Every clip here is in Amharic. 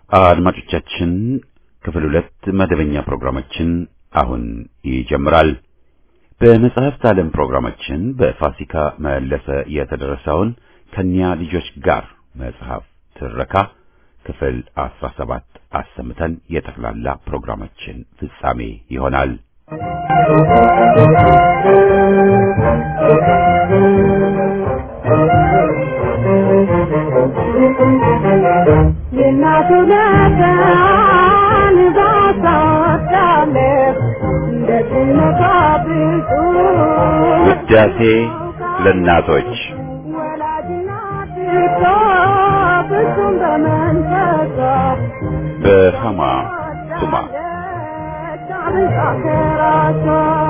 አድማጮቻችን ክፍል ሁለት መደበኛ ፕሮግራማችን አሁን ይጀምራል። በመጽሐፍት ዓለም ፕሮግራማችን በፋሲካ መለሰ የተደረሰውን ከኒያ ልጆች ጋር መጽሐፍ ትረካ ክፍል አስራ ሰባት አሰምተን የጠቅላላ ፕሮግራማችን ፍጻሜ ይሆናል። የእናቱ ለጋን ባሳወዳለህ እንደ ጽነቷ ብዙ ውዳሴ ለእናቶች ወላጅናት እኮ ፍጹም በመንፈሷ በሃማ ቱማ አብልጣ ከራሷ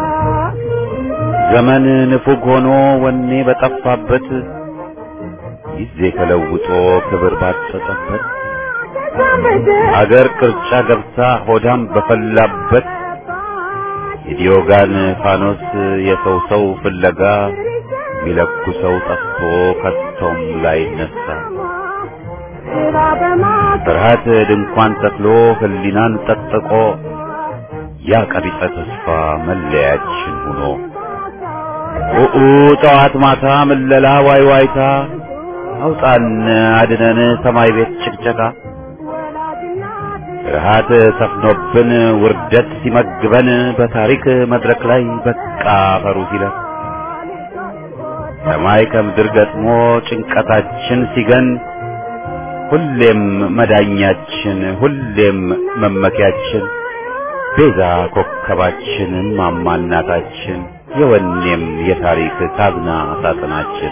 ዘመን ንፉግ ሆኖ ወኔ በጠፋበት ጊዜ ተለውጦ ክብር ባጠጠበት አገር ቅርጫ ገብታ ሆዳም በፈላበት የዲዮጋን ፋኖስ የሰው ሰው ፍለጋ ሚለኩ ሰው ጠፍቶ ከቶም ላይ ነሳ ፍርሃት ድንኳን ተክሎ ህሊናን ጠጥቆ ያ ቀቢጸ ተስፋ መለያችን ሆኖ ኡኡ ጠዋት ማታ ምለላ ዋይ ዋይታ አውጣን አድነን ሰማይ ቤት ጭቅጨቃ ፍርሃት ሰፍኖብን ውርደት ሲመግበን በታሪክ መድረክ ላይ በቃ ፈሩ ሲለን ሰማይ ከምድር ገጥሞ ጭንቀታችን ሲገን ሁሌም መዳኛችን ሁሌም መመኪያችን ቤዛ ኮከባችን እማማ እናታችን የወኔም የታሪክ ታዝና ሳጥናችን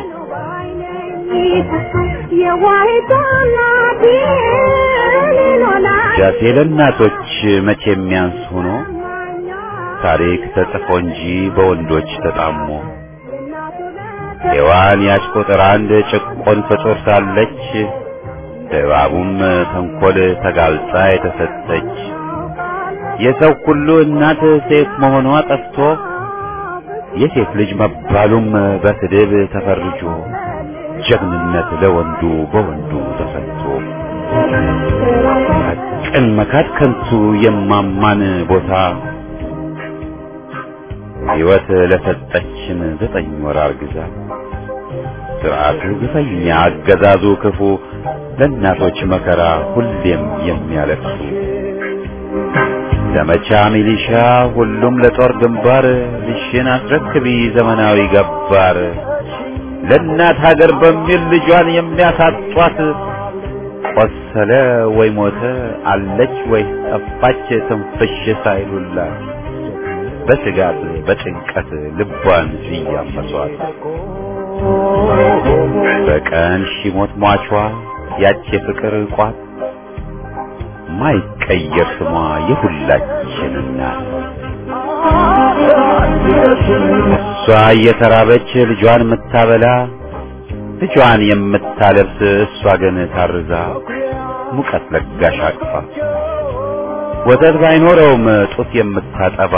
ዳሴ ለእናቶች መቼ የሚያንስ ሆኖ ታሪክ ተጽፎ እንጂ በወንዶች ተጣሞ ሔዋን ያች ቁጥር አንድ ጭቆን ፍጡር ሳለች እባቡም ተንኰል ተጋልጣ የተሰጠች የሰው ሁሉ እናት ሴት መሆኗ ጠፍቶ የሴት ልጅ መባሉም በስድብ ተፈርጆ ጀግንነት ለወንዱ በወንዱ ተሰጥቶ ሐቅን መካድ ከንቱ የማማን ቦታ ሕይወት ለሰጠችን ዘጠኝ ወር አርግዛ ስርዓቱ ግፈኛ አገዛዙ ክፉ ለእናቶች መከራ ሁሌም የሚያለቅሱ ዘመቻ ሚሊሻ ሁሉም ለጦር ግንባር ልሽን አስረክቢ ዘመናዊ ገባር ለእናት ሀገር በሚል ልጇን የሚያሳጧት ቆሰለ ወይ ሞተ አለች ወይ ጠፋች ትንፍሽ ሳይሉላት በስጋት በጭንቀት ልቧን እያመሷት በቀን ሺሞት ሟቿ ያች የፍቅር ቋት ማይቀየር ስሟ የሁላችን እናት እሷ እየተራበች ልጇን የምታበላ ልጇን የምታለብስ እሷ ግን ታርዛ ሙቀት ለጋሽ አቅፋ ወተት ባይኖረውም ጡት የምታጠባ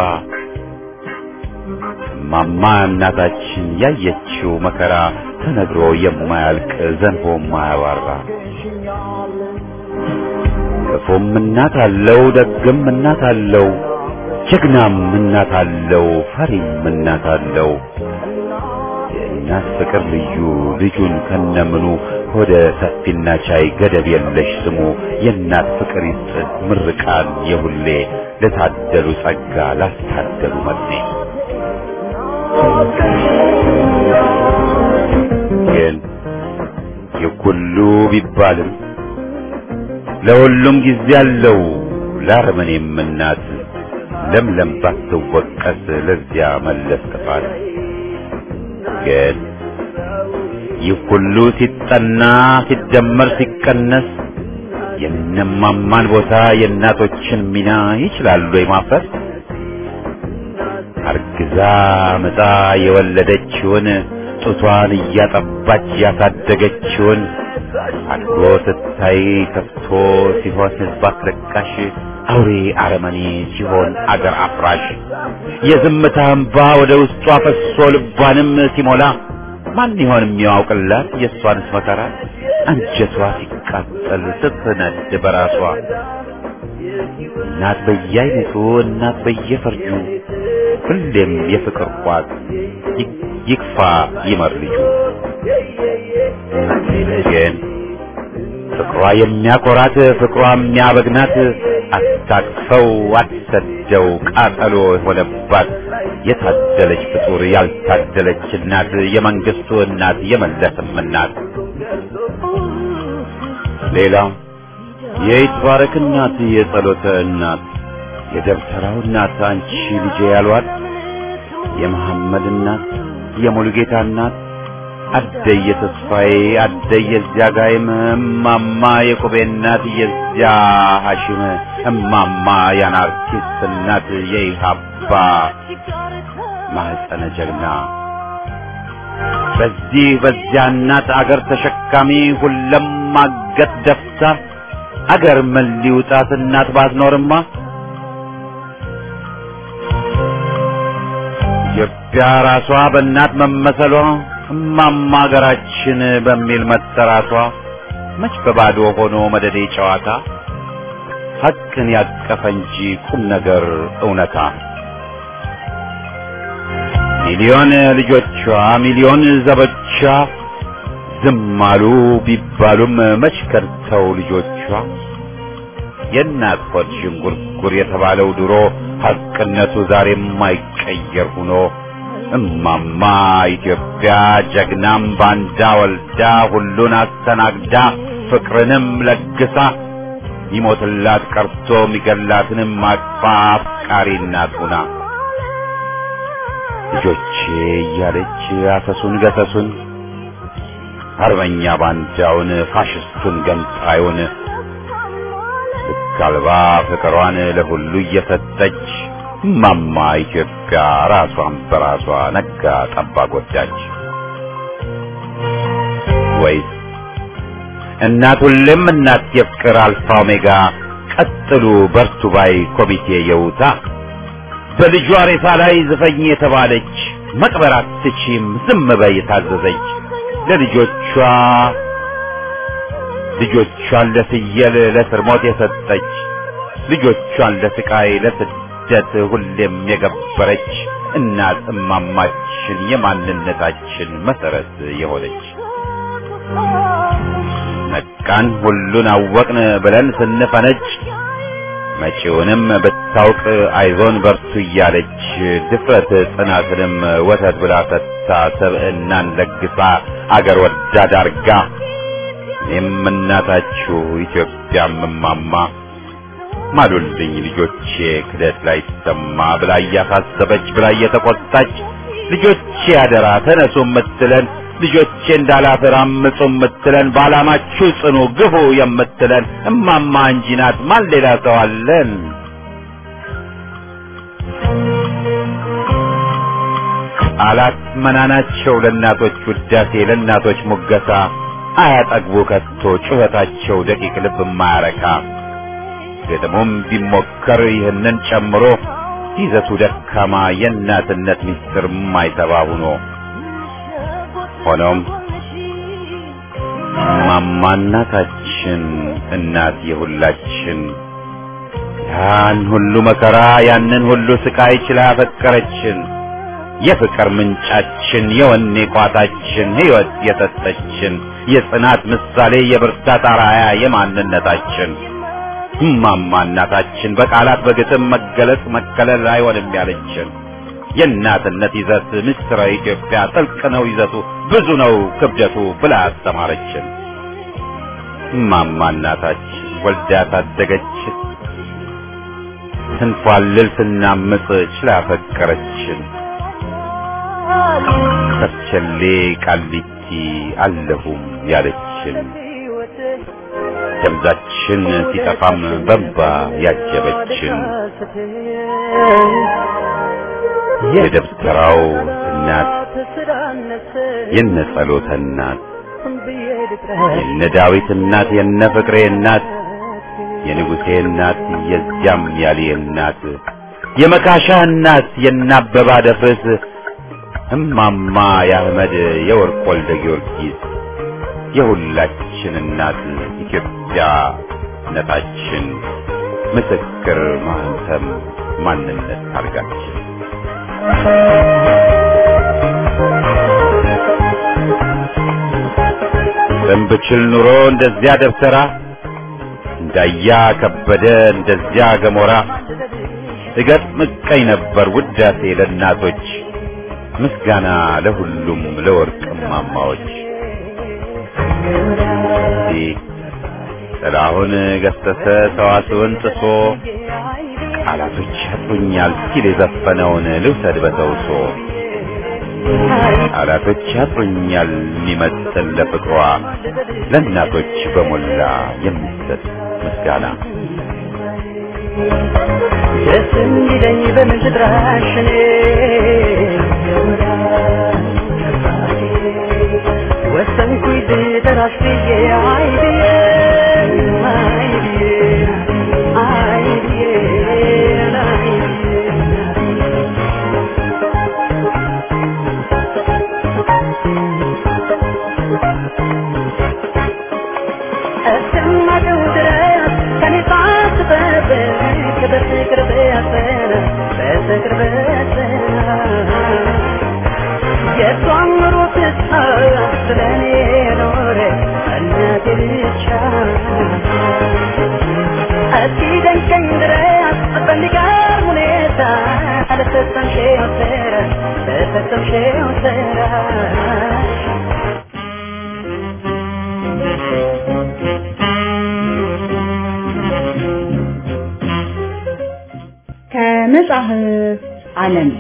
ማማ እናታችን ያየችው መከራ ተነግሮ የማያልቅ ዘንቦ የማያባራ ክፉም እናት አለው ደግም እናት አለው ጀግናም እናት አለው ፈሪም እናት አለው የእናት ፍቅር ልዩ ልጁን ከነምኑ ሆደ ሰፊና ቻይ ገደብ የለሽ ስሙ የእናት ፍቅር ይስጥ ምርቃን የሁሌ ለታደሉ ጸጋ ላስታደሉ መጥኔ ግን የኩሉ ቢባልም ለሁሉም ጊዜ አለው ለአረመኔም እናት ለምለም ባትወቀስ ለዚያ መለስ ጥፋት ግን ይህ ሁሉ ሲጠና ሲደመር ሲቀነስ የነማማን ቦታ የእናቶችን ሚና ይችላሉ የማፈር አርግዛ ምጣ የወለደችውን ጡቷን እያጠባች ያሳደገችውን አድጎ ስታይ ከፍቶ ሲሆን ሕዝብ አስለቃሽ አውሬ አረመኔ ሲሆን አገር አፍራሽ የዝምታ እንባ ወደ ውስጧ ፈሶ ልቧንም ሲሞላ ማን ይሆን የሚያውቅላት የእሷንስ መከራ አንጀቷ ስትቃጠል ስትነድ በራሷ እናት በየአይነቱ እናት በየፈርጁ ሁሌም የፍቅር ቋት ይ- ይክፋ ይመር ልጁ ግን ፍቅሯ የሚያኮራት ፍቅሯ የሚያበግናት አታቅፈው አትሰደው ቃጠሎ የሆነባት የታደለች ፍጡር ያልታደለች እናት የመንግስቱ እናት የመለስም እናት ሌላው የይትባረክ እናት የጸሎተ እናት የደብተራው እናት አንቺ ልጄ ያሏት የመሐመድ እናት የሙሉጌታ እናት አደየ ተስፋዬ አደየ የዚያ ጋይም እማማ የቁቤ እናት የዚያ ሐሽም እማማ የአናርኪስት እናት የኢሃባ ማህፀነ ጀግና በዚህ በዚያ እናት አገር ተሸካሚ ሁለም ማገት ደፍታ አገር ምን ሊውጣት እናት ባትኖርማ ኢትዮጵያ ራሷ በእናት መመሰሏ እማማ አገራችን በሚል መጠራቷ መች በባዶ ሆኖ መደዴ ጨዋታ ሐቅን ያቀፈ እንጂ ቁም ነገር እውነታ ሚሊዮን ልጆቿ ሚሊዮን ዘቦቿ ዝም አሉ ቢባሉም መች ከድተው ልጆቿ የእናት ሆድ ዥንጉርጉር የተባለው ድሮ ሐቅነቱ ዛሬም የማይቀየር ሆኖ እማማ ኢትዮጵያ ጀግናም ባንዳ ወልዳ ሁሉን አስተናግዳ ፍቅርንም ለግሳ ይሞትላት ቀርቶ የሚገላትንም አቅፋ አፍቃሪ እናት ሁና ልጆቼ እያለች አሰሱን ገሰሱን አርበኛ ባንዳውን ፋሽስቱን ገንጣዩን ልክ አልባ ፍቅሯን ለሁሉ እየሰጠች እማማ ኢትዮጵያ ራሷን በራሷ ነጋ ጠባ ጎዳች። ወይስ እናት ሁሌም እናት የፍቅር አልፋ ኦሜጋ ቀጥሉ በርቱ ባይ ኮሚቴ የውታ በልጇ ሬሳ ላይ ዝፈኝ የተባለች መቅበር አትችም ዝም በይ የታዘዘች ለልጆቿ ልጆቿን ለፍየል ለስር ሞት የሰጠች ልጆቿን ለስቃይ ለስደት ሁሌም የገበረች እናት እማማችን የማንነታችን መሰረት የሆነች ነቃን ሁሉን አወቅን ብለን ስንፈነጭ መጪውንም ብታውቅ አይዞን በርቱ እያለች ድፍረት ጽናትንም ወተት ብላ ሰጥታ ሰብዕናን ለግሳ አገር ወዳድ አርጋ እኔም እናታችሁ ኢትዮጵያም እማማ ማሉልኝ ልጆቼ ክደት ላይ ሰማ ብላ እያሳሰበች ብላ እየተቆጣች ልጆቼ አደራ ተነሱ የምትለን ልጆቼ እንዳላፍር አምፁ የምትለን በዓላማችሁ ጽኑ ግፉ የምትለን እማማ እንጂ ናት። ማን ሌላ ሰው አለን? ቃላት መናናቸው ለእናቶች ውዳሴ ለእናቶች ሙገሳ አያጠግቡ ከቶ ጩኸታቸው ደቂቅ ልብ የማያረካ ግጥሙም ቢሞከር ይህንን ጨምሮ ይዘቱ ደካማ የእናትነት ምስጢር የማይሰባ ሁኖ ሆኖም እማማ እናታችን እናት የሁላችን ያን ሁሉ መከራ ያንን ሁሉ ስቃይ ችላ ያፈቀረችን የፍቅር ምንጫችን የወኔ ቋታችን ሕይወት የሰጠችን የጽናት ምሳሌ የብርታት አርአያ የማንነታችን እማማ እናታችን በቃላት በግጥም መገለጽ መከለል አይሆንም ያለችን የእናትነት ይዘት ምስጢረ ኢትዮጵያ ጥልቅ ነው ይዘቱ ብዙ ነው ክብደቱ ብላ አስተማረችን። እማማ እናታችን ወልዳ ታደገችን ስንፏልል ስናምፅ ችላ ፈቀረችን። ከርቸሌ ቃሊቲ አለሁም ያለችን ደምዛችን ሲጠፋም በንባ ያጀበችን የደብተራው እናት የነ ጸሎተ እናት የነ ዳዊት እናት የነ ፍቅሬ እናት የንጉሴ እናት የዚያም ያሌ እናት የመካሻ እናት የነ አበባ ደፍርስ እማማ የአህመድ የወርቅ ወልደ ጊዮርጊስ የሁላችን እናት ኢትዮጵያ ነታችን ምስክር ማህተም ማንነት ታርጋችን በንብችል ኑሮ እንደዚያ ደብተራ እንዳያ ከበደ እንደዚያ ገሞራ እገጥ ምቀኝ ነበር ውዳሴ ለእናቶች ምስጋና ለሁሉም ለወርቅ ማማዎች ጥላሁን ገሰሰ ሰዋስውን ጥሶ ቃላቶች ያጥሩኛል ሲል የዘፈነውን ልውሰድ በተውሶ ቃላቶች ያጥሩኛል የሚመስል ለፍቅሯ ለእናቶች በሞላ የሚሰጥ ምስጋና ደስ እንዲለኝ በምድራሽ እኔ ወሰንኩኝ ልጠራሽ ብዬ አይ ብዬ አይ ብዬ አይ ብዬ አይ ብዬ እስከማውቀው ድረስ ከኔ ሳትጠብቅ በፍቅር በያዘን በፍቅር በያዘን የእሷን ኑሮ ትታ ስለኔ ኖረ እናቴ ብቻ እስኪደንቀኝ ድረስ በሚገርም ሁኔታ ለፈጸምሽው ስራ ለፈጸምሽው ስራሽ ከመጽሐፍ ዓለም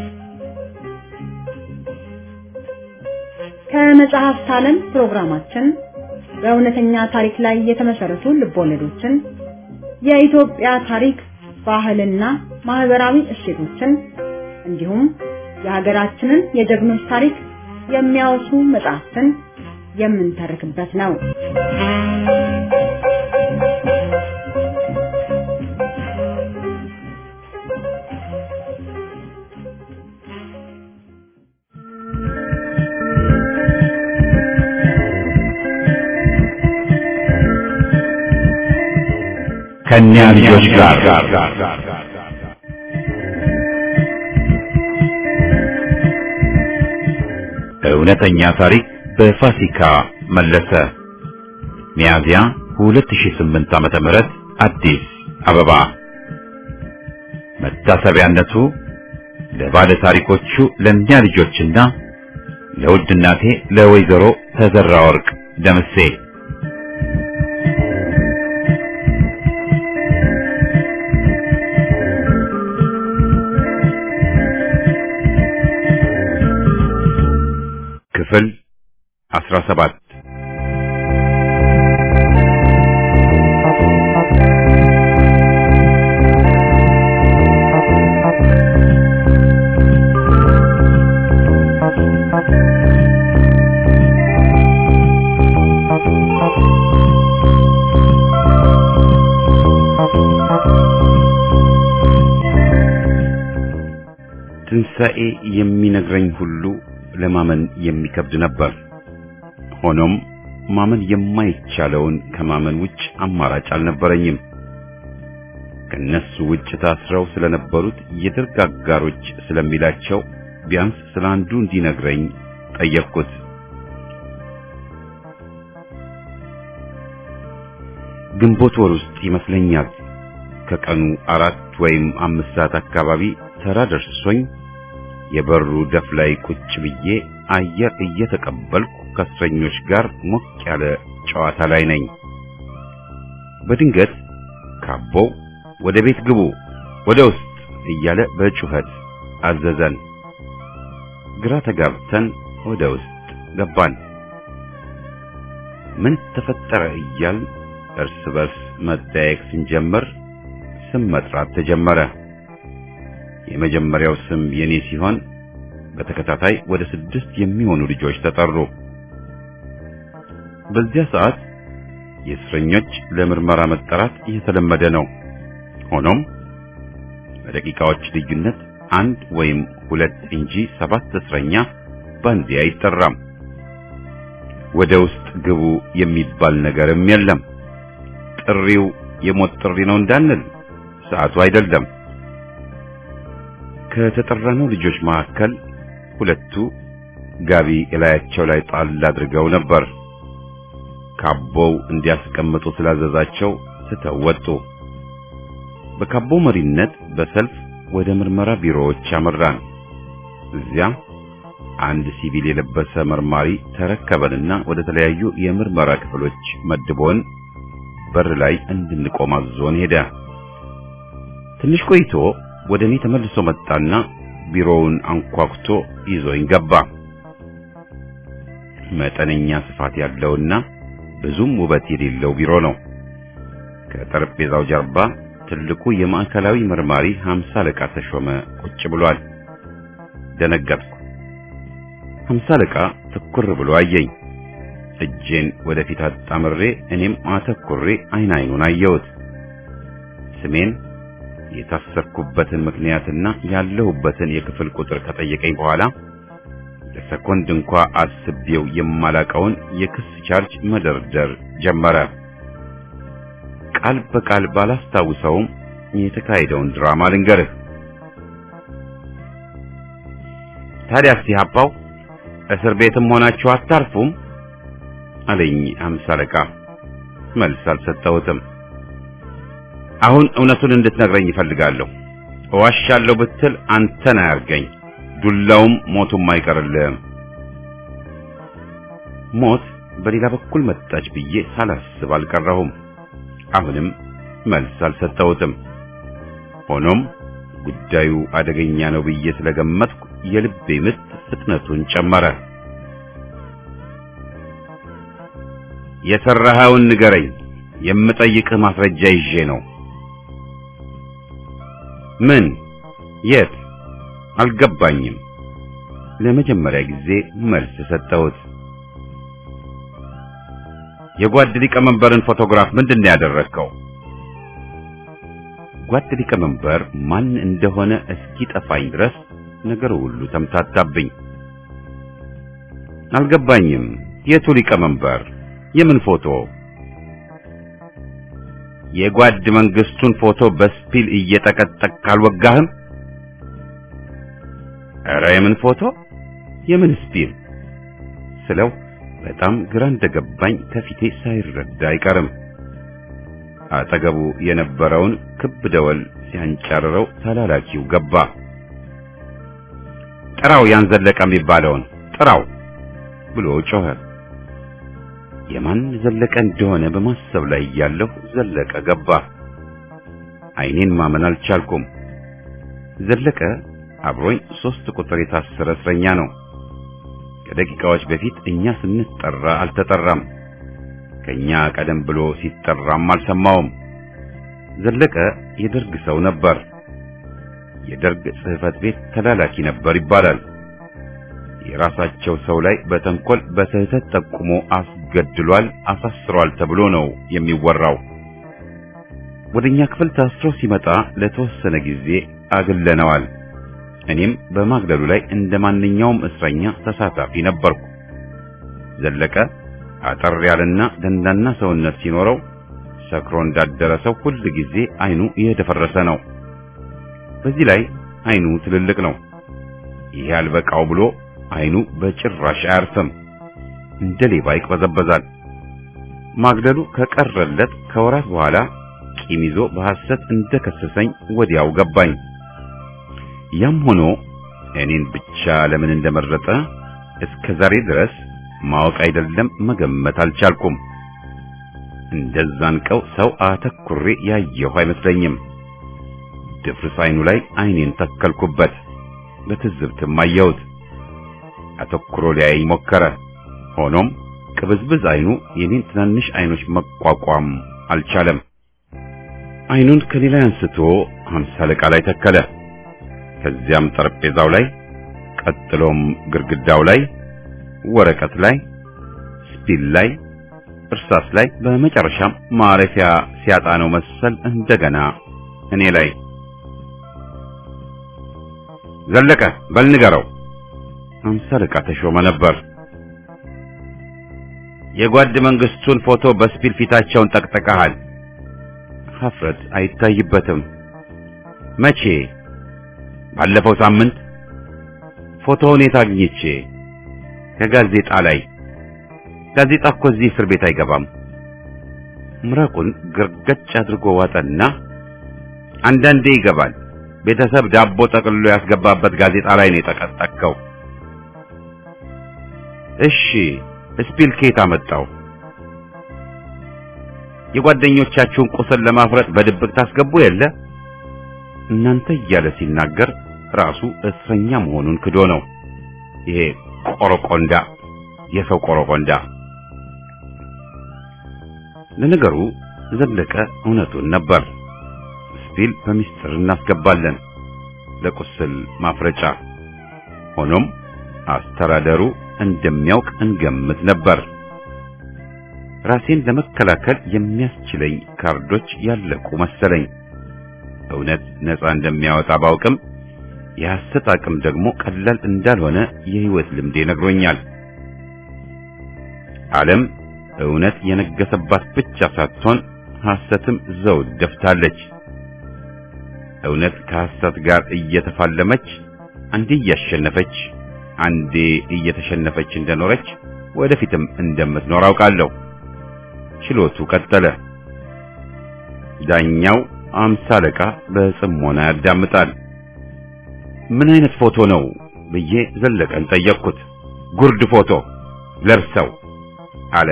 ከመጽሐፍት ዓለም ፕሮግራማችን በእውነተኛ ታሪክ ላይ የተመሰረቱ ልቦለዶችን፣ የኢትዮጵያ ታሪክ፣ ባህልና ማህበራዊ እሴቶችን እንዲሁም የሀገራችንን የጀግኖች ታሪክ የሚያወሱ መጽሐፍትን የምንተርክበት ነው። ከእኒያ ልጆች ጋር እውነተኛ ታሪክ በፋሲካ መለሰ ሚያዝያ 2008 ዓመተ ምህረት አዲስ አበባ መታሰቢያነቱ ለባለ ታሪኮቹ ለእኒያ ልጆችና ለውድ እናቴ ለወይዘሮ ተዘራ ወርቅ ደምሴ ክፍል 17 ትንሣኤ የሚነግረኝ ሁሉ ለማመን የሚከብድ ነበር። ሆኖም ማመን የማይቻለውን ከማመን ውጭ አማራጭ አልነበረኝም። ከነሱ ውጭ ታስረው ስለነበሩት የደርግ አጋሮች ስለሚላቸው ቢያንስ ስለ አንዱ እንዲነግረኝ ጠየቅኩት። ግንቦት ወር ውስጥ ይመስለኛል ከቀኑ አራት ወይም አምስት ሰዓት አካባቢ ተራ ደርሶኝ የበሩ ደፍ ላይ ቁጭ ብዬ አየር እየተቀበልኩ ከእስረኞች ጋር ሞቅ ያለ ጨዋታ ላይ ነኝ። በድንገት ካቦው ወደ ቤት ግቡ፣ ወደ ውስጥ እያለ በጩኸት አዘዘን። ግራ ተጋብተን ወደ ውስጥ ገባን። ምን ተፈጠረ እያል እርስ በርስ መጠያየቅ ስንጀምር ስም መጥራት ተጀመረ። የመጀመሪያው ስም የኔ ሲሆን በተከታታይ ወደ ስድስት የሚሆኑ ልጆች ተጠሩ። በዚያ ሰዓት የእስረኞች ለምርመራ መጠራት የተለመደ ነው። ሆኖም በደቂቃዎች ልዩነት አንድ ወይም ሁለት እንጂ ሰባት እስረኛ በአንዴ አይጠራም። ወደ ውስጥ ግቡ የሚባል ነገርም የለም። ጥሪው የሞት ጥሪ ነው እንዳንል ሰዓቱ አይደለም። ከተጠራነው ልጆች መካከል ሁለቱ ጋቢ እላያቸው ላይ ጣል አድርገው ነበር። ካቦው እንዲያስቀምጡ ስላዘዛቸው ትተው ወጡ። በካቦው መሪነት በሰልፍ ወደ ምርመራ ቢሮዎች አመራን። እዚያ አንድ ሲቪል የለበሰ መርማሪ ተረከበንና ወደ ተለያዩ የምርመራ ክፍሎች መድቦን በር ላይ እንድንቆም አዞን ሄደ። ትንሽ ቆይቶ ወደ እኔ ተመልሶ መጣና ቢሮውን አንኳኩቶ ይዞኝ ገባ። መጠነኛ ስፋት ያለውና ብዙም ውበት የሌለው ቢሮ ነው። ከጠረጴዛው ጀርባ ትልቁ የማዕከላዊ መርማሪ ሀምሳ አለቃ ተሾመ ቁጭ ብሏል። ደነገጥኩ። ሀምሳ አለቃ ትኩር ብሎ አየኝ። እጄን ወደፊት አጣምሬ እኔም አተኩሬ አይን አይኑን አየሁት። ስሜን የታሰርኩበትን ምክንያትና ያለሁበትን የክፍል ቁጥር ከጠየቀኝ በኋላ ለሰኮንድ እንኳ አስቤው የማላቀውን የክስ ቻርጅ መደርደር ጀመረ። ቃል በቃል ባላስታውሰውም የተካሄደውን ድራማ ልንገርህ። ታዲያ ሲሃፓው እስር ቤትም ሆናችሁ አታርፉም አለኝ አምሳ አለቃ። መልስ አልሰጠሁትም። አሁን እውነቱን እንድትነግረኝ ይፈልጋለሁ። እዋሻለሁ ብትል አንተን አያርገኝ፣ ዱላውም ሞቱም አይቀርልህም። ሞት በሌላ በኩል መጣች ብዬ ሳላስብ አልቀረሁም። አሁንም መልስ አልሰጠሁትም። ሆኖም ጉዳዩ አደገኛ ነው ብዬ ስለገመትኩ የልቤ ምት ፍጥነቱን ጨመረ። የሰራኸውን ንገረኝ፣ የምጠይቅህ ማስረጃ ይዤ ነው። ምን? የት? አልገባኝም። ለመጀመሪያ ጊዜ መልስ ሰጠሁት። የጓድ ሊቀመንበርን ፎቶግራፍ ምንድን ነው ያደረግከው? ጓድ ሊቀመንበር ማን እንደሆነ እስኪጠፋኝ ድረስ ነገሩ ሁሉ ተምታታብኝ። አልገባኝም። የቱ ሊቀመንበር? የምን ፎቶ? የጓድ መንግስቱን ፎቶ በስፒል እየጠቀጠቅ ካልወጋህም? ኧረ የምን ፎቶ? የምን ስፒል ስለው በጣም ግራ እንደገባኝ ከፊቴ ሳይረዳ አይቀርም። አጠገቡ የነበረውን ክብ ደወል ሲያንጨርረው ተላላኪው ገባ። ጥራው ያን ዘለቀ የሚባለውን ጥራው ብሎ ጮኸ። የማን ዘለቀ እንደሆነ በማሰብ ላይ እያለሁ ዘለቀ ገባ። ዓይኔን ማመን አልቻልኩም። ዘለቀ አብሮኝ ሶስት ቁጥር የታሰረ እስረኛ ነው። ከደቂቃዎች በፊት እኛ ስንጠራ አልተጠራም። ከኛ ቀደም ብሎ ሲጠራም አልሰማውም። ዘለቀ የደርግ ሰው ነበር። የደርግ ጽሕፈት ቤት ተላላኪ ነበር ይባላል። የራሳቸው ሰው ላይ በተንኮል በስህተት ጠቁሞ አስገድሏል፣ አሳስሯል ተብሎ ነው የሚወራው። ወደኛ ክፍል ታስሮ ሲመጣ ለተወሰነ ጊዜ አግለነዋል። እኔም በማግለሉ ላይ እንደ ማንኛውም እስረኛ ተሳታፊ ነበርኩ። ዘለቀ አጠር ያለና ደንዳና ሰውነት ሲኖረው ሰክሮ እንዳደረ ሰው ሁል ጊዜ አይኑ እየደፈረሰ ነው። በዚህ ላይ አይኑ ትልልቅ ነው። ይሄ አልበቃው ብሎ አይኑ በጭራሽ አያርፍም። እንደ ሌባ ይቅበዘበዛል። ማግደሉ ከቀረለት ከወራት በኋላ ቂም ይዞ በሐሰት እንደከሰሰኝ ወዲያው ገባኝ። ያም ሆኖ እኔን ብቻ ለምን እንደመረጠ እስከ ዛሬ ድረስ ማወቅ አይደለም መገመት አልቻልኩም። እንደዛን ቀው ሰው አተኩሬ ያየሁ አይመስለኝም። ድፍርስ አይኑ ላይ አይኔን ተከልኩበት። በትዝብትም አየሁት። አተኩሮ ሊያየኝ ሞከረ። ሆኖም ቅብዝብዝ አይኑ የኔን ትናንሽ አይኖች መቋቋም አልቻለም። አይኑን ከኔ ላይ አንስቶ ሀምሳ አለቃ ላይ ተከለ። ከዚያም ጠረጴዛው ላይ፣ ቀጥሎም ግድግዳው ላይ፣ ወረቀት ላይ፣ ስፒል ላይ፣ እርሳስ ላይ፣ በመጨረሻም ማረፊያ ሲያጣ ነው መሰል እንደገና እኔ ላይ ዘለቀ በል ንገረው። ሀምሳ አለቃ ተሾመ ነበር። የጓድ መንግስቱን ፎቶ በስፒል ፊታቸውን ጠቅጥቀሃል። ሀፍረት አይታይበትም። መቼ? ባለፈው ሳምንት። ፎቶውን የት አግኝቼ? ከጋዜጣ ላይ። ጋዜጣ እኮ እዚህ እስር ቤት አይገባም። ምራቁን ግርገጭ አድርጎ ዋጠና አንዳንዴ ይገባል። ቤተሰብ ዳቦ ጠቅልሎ ያስገባበት ጋዜጣ ላይ ነው የጠቀጠቅከው። እሺ ስፒል ኬት አመጣው? የጓደኞቻችሁን ቁስል ለማፍረጥ በድብቅ ታስገቡ የለ እናንተ እያለ ሲናገር ራሱ እስረኛ መሆኑን ክዶ ነው። ይሄ ቆረቆንዳ፣ የሰው ቆረቆንዳ። ለነገሩ ዘለቀ እውነቱን ነበር። ስፒል በሚስጥር እናስገባለን ለቁስል ማፍረጫ። ሆኖም አስተዳደሩ እንደሚያውቅ እንገምት ነበር። ራሴን ለመከላከል የሚያስችለኝ ካርዶች ያለቁ መሰለኝ። እውነት ነፃ እንደሚያወጣ ባውቅም የሐሰት አቅም ደግሞ ቀላል እንዳልሆነ የህይወት ልምዴ ነግሮኛል። ዓለም እውነት የነገሰባት ብቻ ሳትሆን ሐሰትም ዘውድ ደፍታለች። እውነት ከሐሰት ጋር እየተፋለመች አንዴ እያሸነፈች አንዴ እየተሸነፈች እንደኖረች ወደፊትም እንደምትኖር አውቃለሁ። ችሎቱ ቀጠለ። ዳኛው አምሳ አለቃ በጽሞና ያዳምጣል። ምን አይነት ፎቶ ነው ብዬ ዘለቀን ጠየቅኩት። ጉርድ ፎቶ ለብሰው አለ።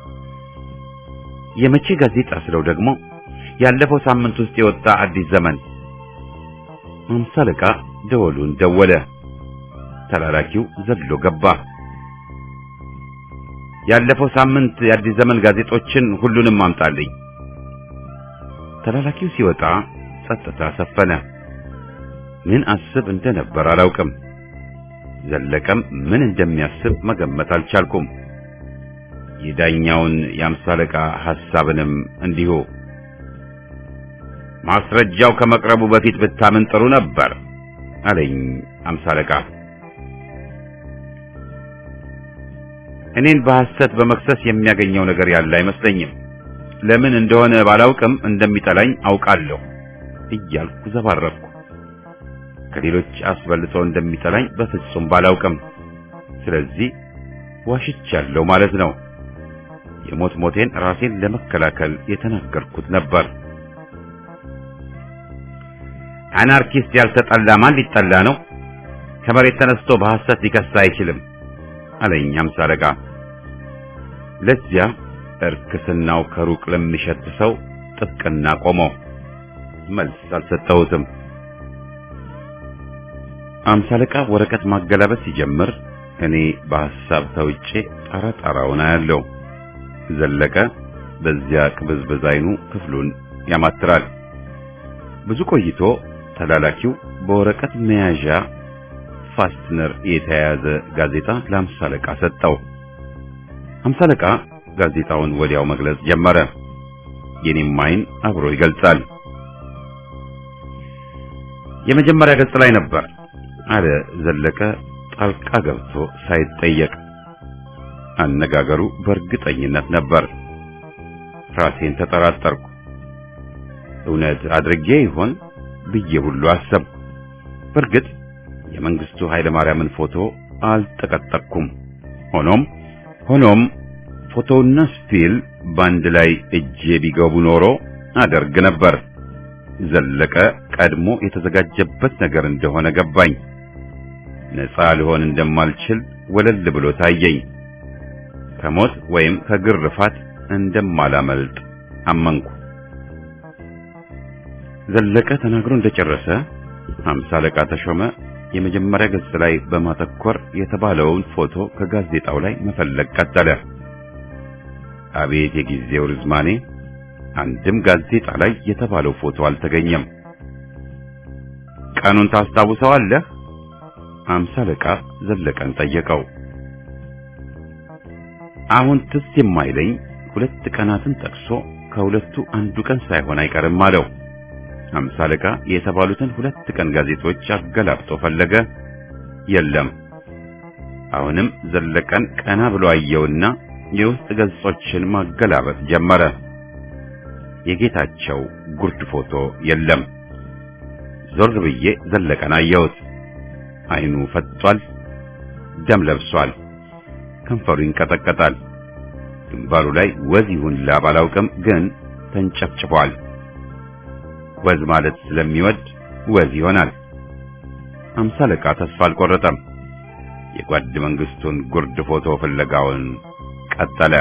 የመቼ ጋዜጣ ስለው ደግሞ ያለፈው ሳምንት ውስጥ የወጣ አዲስ ዘመን። አምሳ አለቃ ደወሉን ደወለ። ተላላኪው ዘሎ ገባ። ያለፈው ሳምንት የአዲስ ዘመን ጋዜጦችን ሁሉንም አምጣልኝ። ተላላኪው ሲወጣ ጸጥታ ሰፈነ። ምን አስብ እንደነበር አላውቅም። ዘለቀም ምን እንደሚያስብ መገመት አልቻልኩም። የዳኛውን የአምሳ አለቃ ሐሳብንም እንዲሁ። ማስረጃው ከመቅረቡ በፊት ብታምን ጥሩ ነበር አለኝ አምሳ አለቃ። እኔን በሐሰት በመክሰስ የሚያገኘው ነገር ያለ አይመስለኝም። ለምን እንደሆነ ባላውቅም እንደሚጠላኝ አውቃለሁ እያልኩ ዘባረቅኩ። ከሌሎች አስበልጦ እንደሚጠላኝ በፍጹም ባላውቅም፣ ስለዚህ ዋሽቻለሁ ማለት ነው። የሞት ሞቴን ራሴን ለመከላከል የተናገርኩት ነበር። አናርኪስት ያልተጠላ ማን ሊጠላ ነው? ከመሬት ተነስቶ በሐሰት ሊከሳ አይችልም አለኝ አምሳ አለቃ። ለዚያ እርክስናው ከሩቅ ለሚሸት ሰው ጥብቅና ቆመው መልስ አልሰጠሁትም። አምሳ አለቃ ወረቀት ማገላበጥ ሲጀምር እኔ በሐሳብ ተውጬ ጣራ ጣራውን አያለው። ዘለቀ በዚያ ቅብዝብዝ አይኑ ክፍሉን ያማትራል። ብዙ ቆይቶ ተላላኪው በወረቀት መያዣ ፋስትነር የተያያዘ ጋዜጣ ለአምሳ አለቃ ሰጠው። አምሳ አለቃ ጋዜጣውን ወዲያው መግለጽ ጀመረ። የኔም አይን አብሮ ይገልጻል። የመጀመሪያ ገጽ ላይ ነበር አለ ዘለቀ ጣልቃ ገብቶ ሳይጠየቅ። አነጋገሩ በእርግጠኝነት ነበር። ራሴን ተጠራጠርኩ። እውነት አድርጌ ይሆን ብዬ ሁሉ አሰብ። በእርግጥ የመንግስቱ ኃይለ ማርያምን ፎቶ አልጠቀጠቅኩም። ሆኖም ሆኖም ፎቶውና ስፒል ባንድ ላይ እጄ ቢገቡ ኖሮ አደርግ ነበር። ዘለቀ ቀድሞ የተዘጋጀበት ነገር እንደሆነ ገባኝ። ነፃ ልሆን እንደማልችል ወለል ብሎ ታየኝ። ከሞት ወይም ከግርፋት እንደማላመልጥ አመንኩ። ዘለቀ ተናግሮ እንደጨረሰ ሃምሳ አለቃ ተሾመ የመጀመሪያ ገጽ ላይ በማተኮር የተባለውን ፎቶ ከጋዜጣው ላይ መፈለግ ቀጠለ። አቤት የጊዜው ርዝማኔ! አንድም ጋዜጣ ላይ የተባለው ፎቶ አልተገኘም። ቀኑን ታስታውሰዋለህ? ሃምሳ አለቃ ዘለቀን ጠየቀው። አሁን ትዝ የማይለኝ ሁለት ቀናትን ጠቅሶ ከሁለቱ አንዱ ቀን ሳይሆን አይቀርም አለው። ሃምሳ አለቃ የተባሉትን ሁለት ቀን ጋዜጦች አገላብጦ ፈለገ። የለም። አሁንም ዘለቀን ቀና ብሎ አየውና የውስጥ ገጾችን ማገላበጥ ጀመረ። የጌታቸው ጉርድ ፎቶ የለም። ዞር ብዬ ዘለቀን አየሁት። አይኑ ፈጥጧል፣ ደም ለብሷል፣ ከንፈሩ ይንቀጠቀጣል። ግንባሩ ላይ ወዝ ይሁን ላብ አላውቅም፣ ግን ተንጨፍጭፏል። ወዝ ማለት ስለሚወድ ወዝ ይሆናል። አምሳ አለቃ ተስፋ አልቆረጠም። የጓድ መንግስቱን ጉርድ ፎቶ ፍለጋውን ቀጠለ።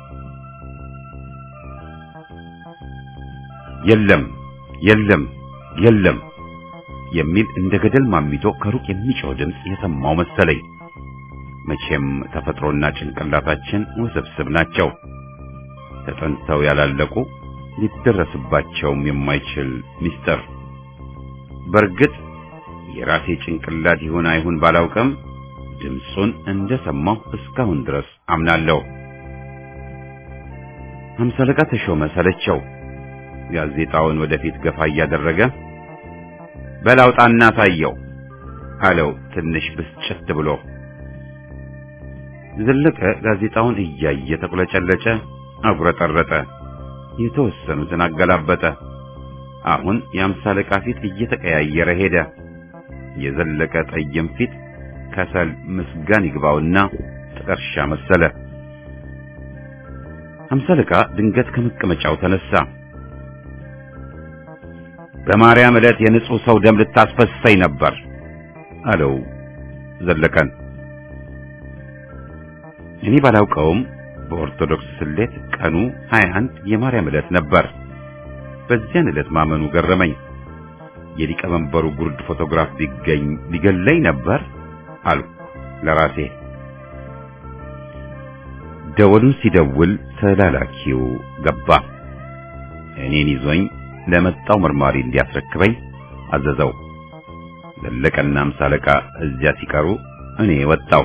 የለም የለም የለም የሚል እንደ ገደል ማሚቶ ከሩቅ የሚጮህ ድምፅ የሰማው መሰለኝ። መቼም ተፈጥሮና ጭንቅላታችን ውስብስብ ናቸው። ተጠንተው ያላለቁ ሊደረስባቸውም የማይችል ምስጢር። በእርግጥ የራሴ ጭንቅላት ይሁን አይሁን ባላውቅም ድምፁን እንደሰማሁ እስካሁን ድረስ አምናለሁ። ሃምሳ አለቃ ተሾመ ሰለቸው። ጋዜጣውን ወደፊት ገፋ እያደረገ በላውጣና ሳየው አለው ትንሽ ብስጭት ብሎ። ዘለቀ ጋዜጣውን እያየ ተቁለጨለጨ፣ አጉረጠረጠ፣ የተወሰኑትን አገላበጠ። አሁን የአምሳ አለቃ ፊት እየተቀያየረ ሄደ። የዘለቀ ጠይም ፊት ከሰል ምስጋን ይግባውና ጥቀርሻ መሰለ። አምሳ አለቃ ድንገት ከመቀመጫው ተነሳ። በማርያም ዕለት የንጹሕ ሰው ደም ልታስፈሰኝ ነበር አለው ዘለቀን። እኔ ባላውቀውም በኦርቶዶክስ ስሌት ቀኑ 21 የማርያም ዕለት ነበር። በዚያን ዕለት ማመኑ ገረመኝ። የሊቀመንበሩ ጉርድ ፎቶግራፍ ቢገኝ ሊገለኝ ነበር አልኩ ለራሴ። ደወሉን ሲደውል ተላላኪው ገባ። እኔን ይዞኝ ለመጣው መርማሪ እንዲያስረክበኝ አዘዘው። ዘለቀና አምሳ አለቃ እዚያ ሲቀሩ እኔ ወጣው።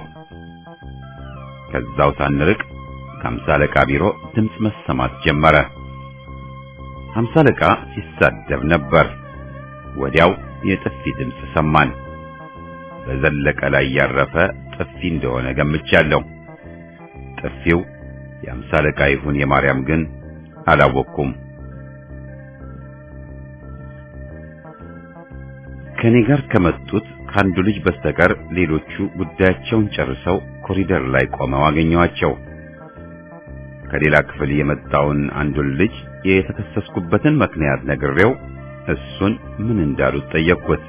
ከዛው ሳንርቅ ከአምሳ አለቃ ቢሮ ድምፅ መሰማት ጀመረ። አምሳ አለቃ ሲሳደብ ነበር። ወዲያው የጥፊ ድምፅ ሰማን። በዘለቀ ላይ ያረፈ ጥፊ እንደሆነ ገምቻለሁ። ጥፊው የአምሳ አለቃ ይሁን የማርያም ግን አላወቅኩም። ከኔ ጋር ከመጡት ከአንዱ ልጅ በስተቀር ሌሎቹ ጉዳያቸውን ጨርሰው ኮሪደር ላይ ቆመው አገኘዋቸው። ከሌላ ክፍል የመጣውን አንዱን ልጅ የተከሰስኩበትን ምክንያት ነግሬው እሱን ምን እንዳሉት ጠየቅኩት።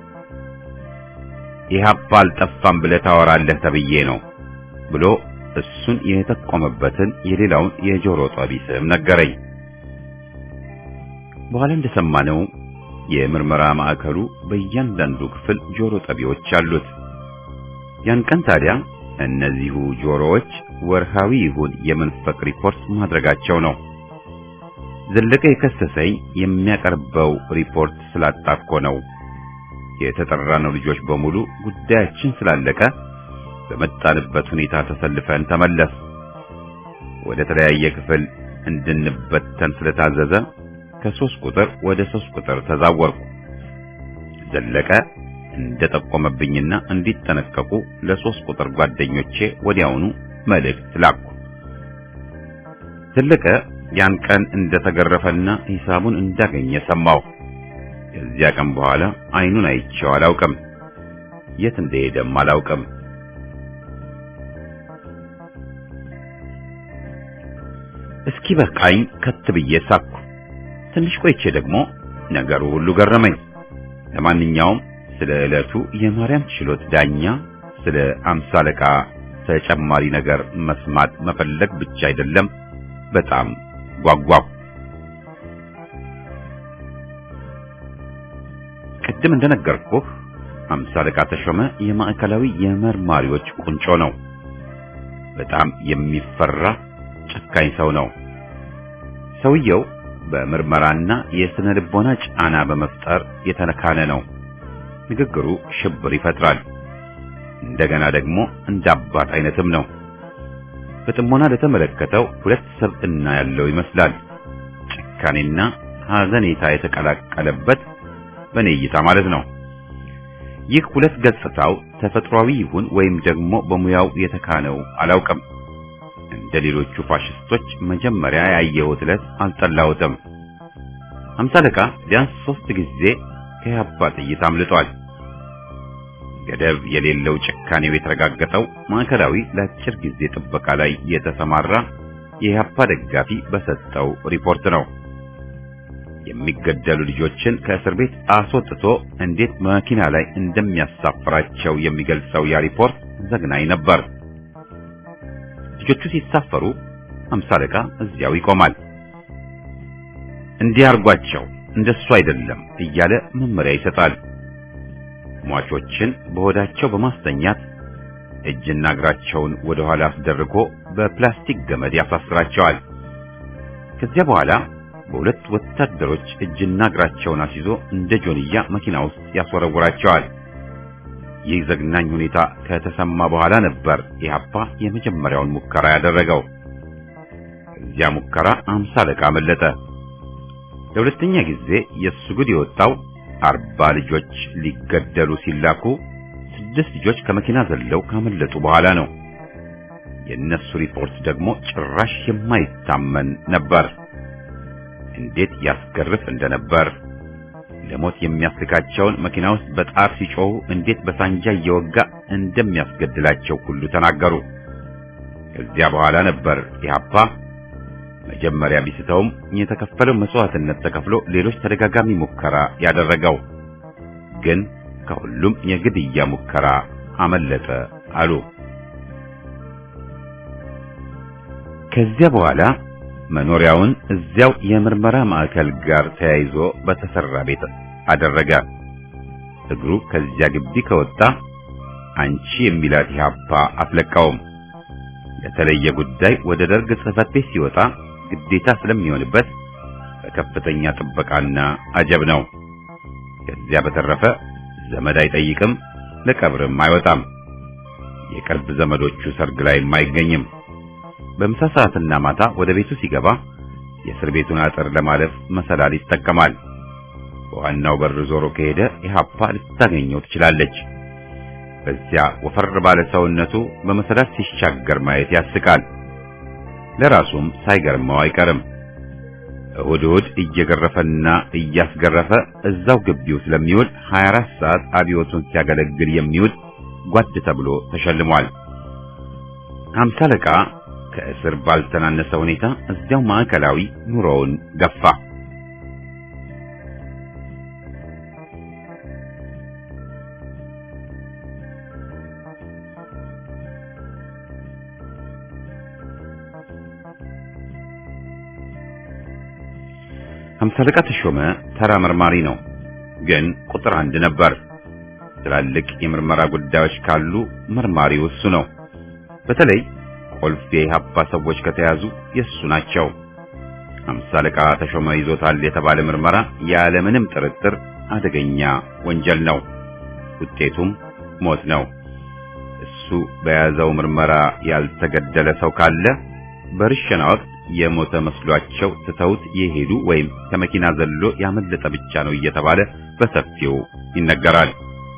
ኢህአፓ አልጠፋም ብለህ ታወራለህ ተብዬ ነው ብሎ እሱን የተቆመበትን የሌላውን የጆሮ ጠቢ ስም ነገረኝ። በኋላ እንደሰማነው የምርመራ ማዕከሉ በእያንዳንዱ ክፍል ጆሮ ጠቢዎች አሉት። ያን ቀን ታዲያ እነዚሁ ጆሮዎች ወርሃዊ ይሁን የመንፈቅ ሪፖርት ማድረጋቸው ነው። ዘለቀ የከሰሰኝ የሚያቀርበው ሪፖርት ስላጣኮ ነው። የተጠራነው ልጆች በሙሉ ጉዳያችን ስላለቀ በመጣንበት ሁኔታ ተሰልፈን ተመለስ። ወደ ተለያየ ክፍል እንድንበተን ስለታዘዘ ከሶስት ቁጥር ወደ ሶስት ቁጥር ተዛወርኩ። ዘለቀ እንደጠቆመብኝና እንዲጠነቀቁ ለሶስት ቁጥር ጓደኞቼ ወዲያውኑ መልእክት ላኩ። ዘለቀ ያን ቀን እንደተገረፈና ሂሳቡን እንዳገኘ ሰማሁ። ከዚያ ቀን በኋላ አይኑን አይቼው አላውቅም። የት እንደሄደም አላውቅም። እስኪ በቃኝ ከት ብዬ ሳኩ። ትንሽ ቆይቼ ደግሞ ነገሩ ሁሉ ገረመኝ። ለማንኛውም ስለ ዕለቱ የማርያም ችሎት ዳኛ ስለ አምሳ አለቃ ተጨማሪ ነገር መስማት መፈለግ ብቻ አይደለም፣ በጣም ጓጓሁ። ቅድም እንደነገርኩህ አምሳ አለቃ ተሾመ የማዕከላዊ የመርማሪዎች ቁንጮ ነው። በጣም የሚፈራ ጨካኝ ሰው ነው። ሰውየው በምርመራና የስነ ልቦና ጫና በመፍጠር የተነካነ ነው። ንግግሩ ሽብር ይፈጥራል። እንደገና ደግሞ እንደ አባት አይነትም ነው። በጥሞና ለተመለከተው ሁለት ሰብዕና ያለው ይመስላል። ጭካኔና ሐዘኔታ የተቀላቀለበት በኔ እይታ ማለት ነው። ይህ ሁለት ገጽታው ተፈጥሯዊ ይሁን ወይም ደግሞ በሙያው የተካነው አላውቅም። እንደ ሌሎቹ ፋሽስቶች መጀመሪያ ያየሁት ዕለት አልጠላሁትም። ሃምሳ አለቃ ቢያንስ ሶስት ጊዜ ከኢህአፓ ጥይት አምልጧል። ገደብ የሌለው ጭካኔው የተረጋገጠው ማዕከላዊ ለአጭር ጊዜ ጥበቃ ላይ የተሰማራ የኢህአፓ ደጋፊ በሰጠው ሪፖርት ነው። የሚገደሉ ልጆችን ከእስር ቤት አስወጥቶ እንዴት መኪና ላይ እንደሚያሳፍራቸው የሚገልጸው ያ ሪፖርት ዘግናኝ ነበር። ልጆቹ ሲሳፈሩ ሃምሳ አለቃ እዚያው ይቆማል። እንዲህ አርጓቸው፣ እንደሱ አይደለም እያለ መመሪያ ይሰጣል። ሟቾችን በሆዳቸው በማስተኛት እጅና እግራቸውን ወደ ኋላ አስደርጎ በፕላስቲክ ገመድ ያሳስራቸዋል። ከዚያ በኋላ በሁለት ወታደሮች እጅና እግራቸውን አስይዞ እንደ ጆንያ መኪና ውስጥ ያስወረውራቸዋል። ይህ ዘግናኝ ሁኔታ ከተሰማ በኋላ ነበር ኢህአፓ የመጀመሪያውን ሙከራ ያደረገው። ከዚያ ሙከራ አምሳ አለቃ አመለጠ። ለሁለተኛ ጊዜ የእሱ ጉድ የወጣው አርባ ልጆች ሊገደሉ ሲላኩ ስድስት ልጆች ከመኪና ዘለው ካመለጡ በኋላ ነው። የእነሱ ሪፖርት ደግሞ ጭራሽ የማይታመን ነበር። እንዴት ያስገርፍ እንደነበር ለሞት የሚያስልካቸውን መኪና ውስጥ በጣር ሲጮሁ እንዴት በሳንጃ እየወጋ እንደሚያስገድላቸው ሁሉ ተናገሩ። ከዚያ በኋላ ነበር ኢህአፓ መጀመሪያ ቢስተውም የተከፈለው መስዋዕትነት ተከፍሎ ሌሎች ተደጋጋሚ ሙከራ ያደረገው ግን ከሁሉም የግድያ ሙከራ አመለጠ አሉ። ከዚያ በኋላ መኖሪያውን እዚያው የምርመራ ማዕከል ጋር ተያይዞ በተሰራ ቤት አደረገ። እግሩ ከዚያ ግቢ ከወጣ አንቺ የሚላት ኢህአፓ አትለቃውም። ለተለየ ጉዳይ ወደ ደርግ ጽሕፈት ቤት ሲወጣ ግዴታ ስለሚሆንበት በከፍተኛ ጥበቃና አጀብ ነው። ከዚያ በተረፈ ዘመድ አይጠይቅም፣ ለቀብርም አይወጣም። የቅርብ ዘመዶቹ ሰርግ ላይም አይገኝም። በምሳ ሰዓትና ማታ ወደ ቤቱ ሲገባ የእስር ቤቱን አጥር ለማለፍ መሰላል ይጠቀማል። በዋናው በር ዞሮ ከሄደ ኢህአፓ ልታገኘው ትችላለች። በዚያ ወፈር ባለ ሰውነቱ በመሰላል ሲሻገር ማየት ያስቃል። ለራሱም ሳይገርመው አይቀርም። እሁድ እሁድ እየገረፈና እያስገረፈ እዛው ግቢው ስለሚውል 24 ሰዓት አብዮቱን ሲያገለግል የሚውል ጓድ ተብሎ ተሸልሟል። ሃምሳ አለቃ ከእስር ባልተናነሰ ሁኔታ እዚያው ማዕከላዊ ኑሮውን ገፋ። ሃምሳ አለቃ ተሾመ ተራ መርማሪ ነው፣ ግን ቁጥር አንድ ነበር። ትላልቅ የምርመራ ጉዳዮች ካሉ መርማሪው እሱ ነው። በተለይ ቁልፍ የኢህአፓ ሰዎች ከተያዙ የእሱ ናቸው። ሃምሳ አለቃ ተሾመ ይዞታል የተባለ ምርመራ ያለምንም ጥርጥር አደገኛ ወንጀል ነው። ውጤቱም ሞት ነው። እሱ በያዘው ምርመራ ያልተገደለ ሰው ካለ በርሸና ወቅት የሞተ መስሏቸው ትተውት የሄዱ ወይም ከመኪና ዘሎ ያመለጠ ብቻ ነው እየተባለ በሰፊው ይነገራል።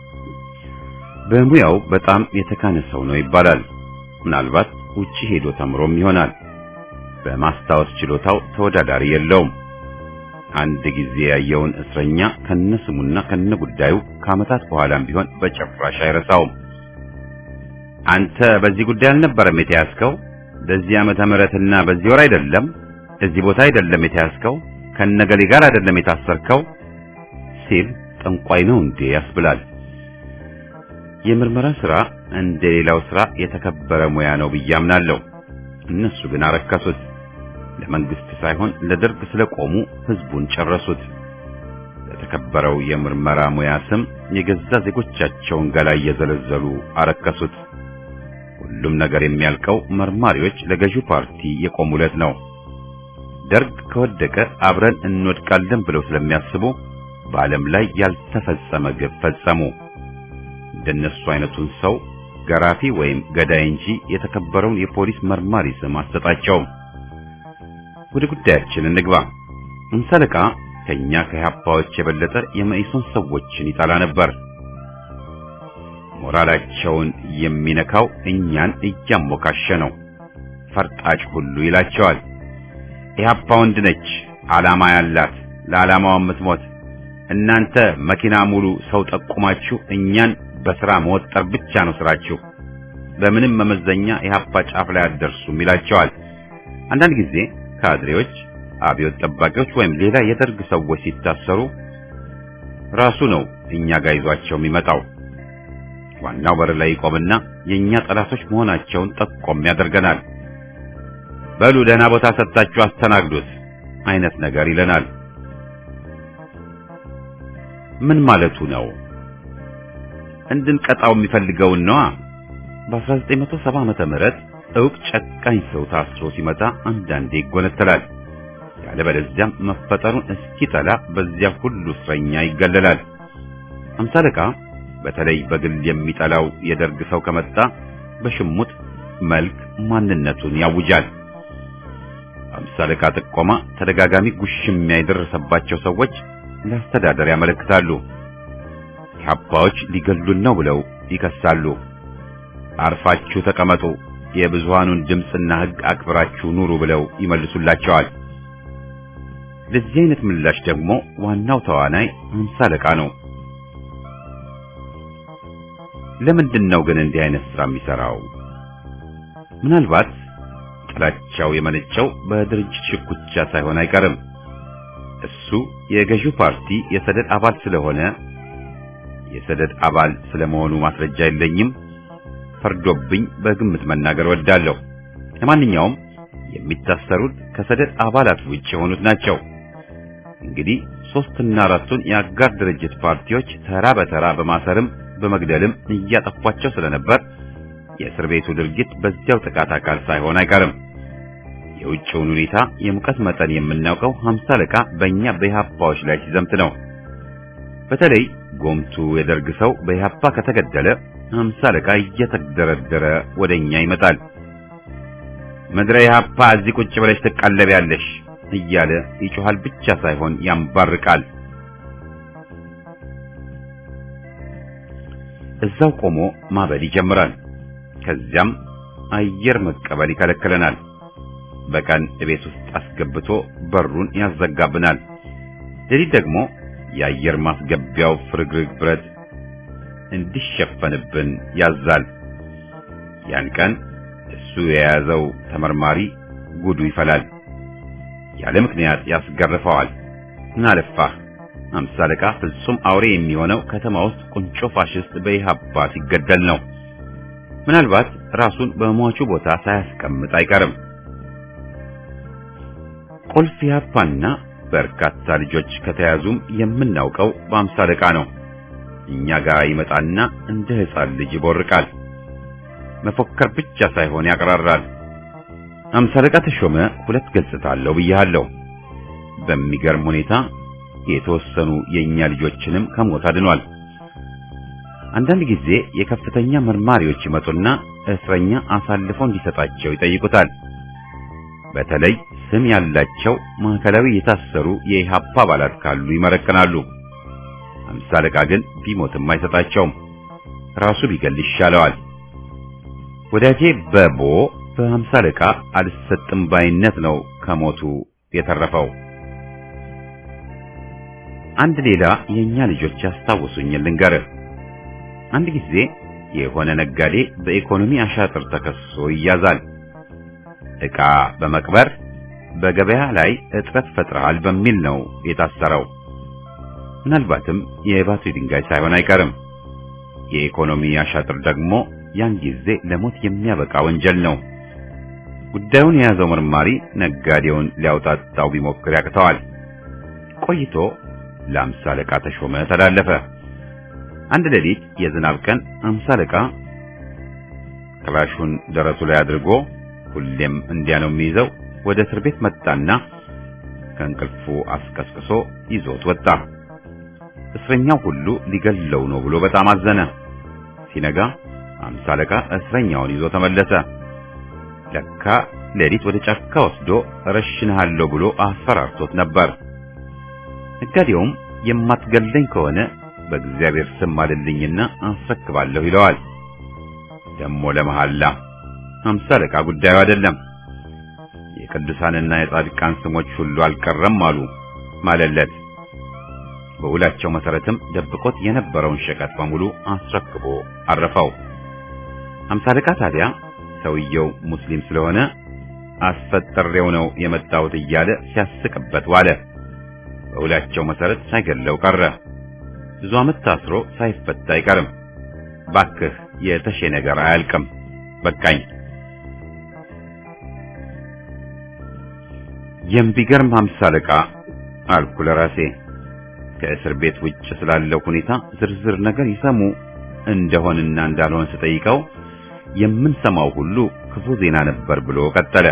በሙያው በጣም የተካነ ሰው ነው ይባላል። ምናልባት ውጪ ሄዶ ተምሮም ይሆናል። በማስታወስ ችሎታው ተወዳዳሪ የለውም። አንድ ጊዜ ያየውን እስረኛ ከነስሙና ከነጉዳዩ ከዓመታት በኋላም ቢሆን በጭራሽ አይረሳውም። አንተ በዚህ ጉዳይ አልነበረም የተያዝከው? በዚህ ዓመተ ምህረትና በዚህ ወር አይደለም፣ እዚህ ቦታ አይደለም የተያዝከው፣ ከነገሌ ጋር አይደለም የታሰርከው ሲል ጠንቋይ ነው እንዴ ያስብላል። የምርመራ ስራ እንደ ሌላው ስራ የተከበረ ሙያ ነው ብዬ አምናለሁ። እነሱ ግን አረከሱት። ለመንግስት ሳይሆን ለደርግ ስለቆሙ ህዝቡን ጨረሱት። ለተከበረው የምርመራ ሙያ ስም የገዛ ዜጎቻቸውን ገላ እየዘለዘሉ አረከሱት። ሁሉም ነገር የሚያልቀው መርማሪዎች ለገዢው ፓርቲ የቆሙለት ነው። ደርግ ከወደቀ አብረን እንወድቃለን ብለው ስለሚያስቡ በዓለም ላይ ያልተፈጸመ ግፍ ፈጸሙ። እንደነሱ አይነቱን ሰው ገራፊ ወይም ገዳይ እንጂ የተከበረውን የፖሊስ መርማሪ ስም አሰጣቸውም። ወደ ጉዳያችን እንግባ። ሃምሳ አለቃ ከኛ ከኢህአፓዎች የበለጠ የመኢሶን ሰዎችን ይጠላ ነበር። ሞራላቸውን የሚነካው እኛን እያሞካሸ ነው። ፈርጣጭ ሁሉ ይላቸዋል። ኢህአፓ ወንድ ነች፣ ዓላማ ያላት ለዓላማዋ የምትሞት። እናንተ መኪና ሙሉ ሰው ጠቁማችሁ እኛን በሥራ መወጠር ብቻ ነው ስራችሁ። በምንም መመዘኛ ኢህአፓ ጫፍ ላይ አትደርሱም ይላቸዋል። አንዳንድ ጊዜ ካድሬዎች፣ አብዮት ጠባቂዎች ወይም ሌላ የደርግ ሰዎች ሲታሰሩ ራሱ ነው እኛ ጋር ይዟቸው የሚመጣው። ዋናው በር ላይ ይቆምና የኛ ጠላቶች መሆናቸውን ጠቆም ያደርገናል። በሉ ደህና ቦታ ሰጥታችሁ አስተናግዱት አይነት ነገር ይለናል። ምን ማለቱ ነው? እንድንቀጣው የሚፈልገውን ነዋ። በ1970 ዓመተ ምህረት እውቅ ጨካኝ ሰው ታስሮ ሲመጣ አንዳንዴ ይጎነተላል። ያለበለዚያም መፈጠሩን እስኪጠላ በዚያ ሁሉ እስረኛ ይገለላል። አምሳ አለቃ በተለይ በግል የሚጠላው የደርግ ሰው ከመጣ በሽሙጥ መልክ ማንነቱን ያውጃል። አምሳ አለቃ ጥቆማ ተደጋጋሚ ጉሽሚያ የደረሰባቸው ሰዎች ለአስተዳደር ያመለክታሉ። ኢህአፓዎች ሊገሉን ነው ብለው ይከሳሉ። አርፋችሁ ተቀመጡ፣ የብዙሃኑን ድምፅና ሕግ አክብራችሁ ኑሩ ብለው ይመልሱላቸዋል። ለዚህ አይነት ምላሽ ደግሞ ዋናው ተዋናይ አምሳ አለቃ ነው። ለምንድን ነው ግን እንዲህ አይነት ስራ የሚሰራው? ምናልባት ጥላቻው የመነጨው በድርጅት ሽኩቻ ሳይሆን አይቀርም። እሱ የገዢው ፓርቲ የሰደድ አባል ስለሆነ የሰደድ አባል ስለመሆኑ ማስረጃ የለኝም፣ ፈርዶብኝ በግምት መናገር ወዳለሁ። ለማንኛውም የሚታሰሩት ከሰደድ አባላት ውጭ የሆኑት ናቸው። እንግዲህ ሶስትና አራቱን የአጋር ድርጅት ፓርቲዎች ተራ በተራ በማሰርም በመግደልም እያጠፏቸው ስለነበር የእስር ቤቱ ድርጊት በዚያው ጥቃት አካል ሳይሆን አይቀርም። የውጭውን ሁኔታ የሙቀት መጠን የምናውቀው ሀምሳ አለቃ በእኛ በኢህአፓዎች ላይ ሲዘምት ነው። በተለይ ጎምቱ የደርግ ሰው በኢህአፓ ከተገደለ ሀምሳ አለቃ እየተደረደረ ወደኛ ይመጣል። ምድረ ኢህአፓ እዚህ ቁጭ ብለሽ ትቀለቢያለሽ እያለ ይጮሃል ብቻ ሳይሆን ያንባርቃል። እዛው ቆሞ ማበል ይጀምራል። ከዚያም አየር መቀበል ይከለክለናል። በቀን ቤት ውስጥ አስገብቶ በሩን ያዘጋብናል። ሌሊት ደግሞ የአየር ማስገቢያው ፍርግርግ ብረት እንዲሸፈንብን ያዛል። ያን ቀን እሱ የያዘው ተመርማሪ ጉዱ ይፈላል። ያለ ምክንያት ያስገርፈዋል። ምናለፋህ አምሳ አለቃ ፍጹም አውሬ የሚሆነው ከተማ ውስጥ ቁንጮ ፋሽስት በኢህአፓ ሲገደል ነው። ምናልባት ራሱን በሟቹ ቦታ ሳያስቀምጥ አይቀርም። ቁልፍ ኢህአፓና በርካታ ልጆች ከተያዙም የምናውቀው በአምሳ አለቃ ነው። እኛ ጋር ይመጣና እንደ ሕፃን ልጅ ይቦርቃል። መፎከር ብቻ ሳይሆን ያቀራራል። አምሳ አለቃ ተሾመ ሁለት ገጽታ አለው ብያለሁ። በሚገርም ሁኔታ የተወሰኑ የኛ ልጆችንም ከሞት አድኗል። አንዳንድ ጊዜ የከፍተኛ መርማሪዎች ይመጡና እስረኛ አሳልፈው እንዲሰጣቸው ይጠይቁታል። በተለይ ስም ያላቸው ማዕከላዊ የታሰሩ የኢህአፓ አባላት ካሉ ይመረቅናሉ። አምሳ አለቃ ግን ቢሞትም አይሰጣቸውም። ራሱ ቢገል ይሻለዋል። ወዳጄ በቦ በአምሳ አለቃ አልሰጥም ባይነት ነው ከሞቱ የተረፈው። አንድ ሌላ የኛ ልጆች ያስታውሱኝ ልንገርህ። አንድ ጊዜ የሆነ ነጋዴ በኢኮኖሚ አሻጥር ተከሶ ይያዛል። ዕቃ በመቅበር በገበያ ላይ እጥረት ፈጥረሃል በሚል ነው የታሰረው። ምናልባትም የባትሪ ድንጋይ ሳይሆን አይቀርም። የኢኮኖሚ አሻጥር ደግሞ ያን ጊዜ ለሞት የሚያበቃ ወንጀል ነው። ጉዳዩን የያዘው መርማሪ ነጋዴውን ሊያውጣጣው ቢሞክር ያቅተዋል። ቆይቶ ለአምሳ አለቃ ተሾመ ተላለፈ። አንድ ሌሊት የዝናብ ቀን አምሳ አለቃ ክላሹን ደረቱ ላይ አድርጎ ሁሌም እንዲያ ነው የሚይዘው ወደ እስር ቤት መጣና ከእንቅልፉ አስቀስቅሶ ይዞት ወጣ። እስረኛው ሁሉ ሊገለው ነው ብሎ በጣም አዘነ። ሲነጋ አምሳ አለቃ እስረኛውን ይዞ ተመለሰ። ለካ ሌሊት ወደ ጫካ ወስዶ እረሽንሃለሁ ብሎ አስፈራርቶት ነበር። ነጋዴውም የማትገለኝ ከሆነ በእግዚአብሔር ስም ማልልኝና አስረክባለሁ ይለዋል። ደሞ ለመሐላ አምሳ አለቃ ጉዳዩ አይደለም። የቅዱሳንና የጻድቃን ስሞች ሁሉ አልቀረም አሉ ማለለት። በውላቸው መሰረትም ደብቆት የነበረውን ሸቀጥ በሙሉ አስረክቦ አረፈው። አምሳ አለቃ ታዲያ ሰውየው ሙስሊም ስለሆነ አስፈጥሬው ነው የመጣሁት እያለ ሲያስቅበት ዋለ። በውላቸው መሰረት ሳይገለው ቀረ። ብዙ ዓመት ታስሮ ሳይፈታ አይቀርም። ባክህ የተሼ ነገር አያልቅም። በቃኝ። የሚገርም ሀምሳ አለቃ አልኩ ለራሴ። ከእስር ቤት ውጭ ስላለው ሁኔታ ዝርዝር ነገር ይሰሙ እንደሆንና እንዳልሆን ስጠይቀው የምንሰማው ሁሉ ክፉ ዜና ነበር ብሎ ቀጠለ።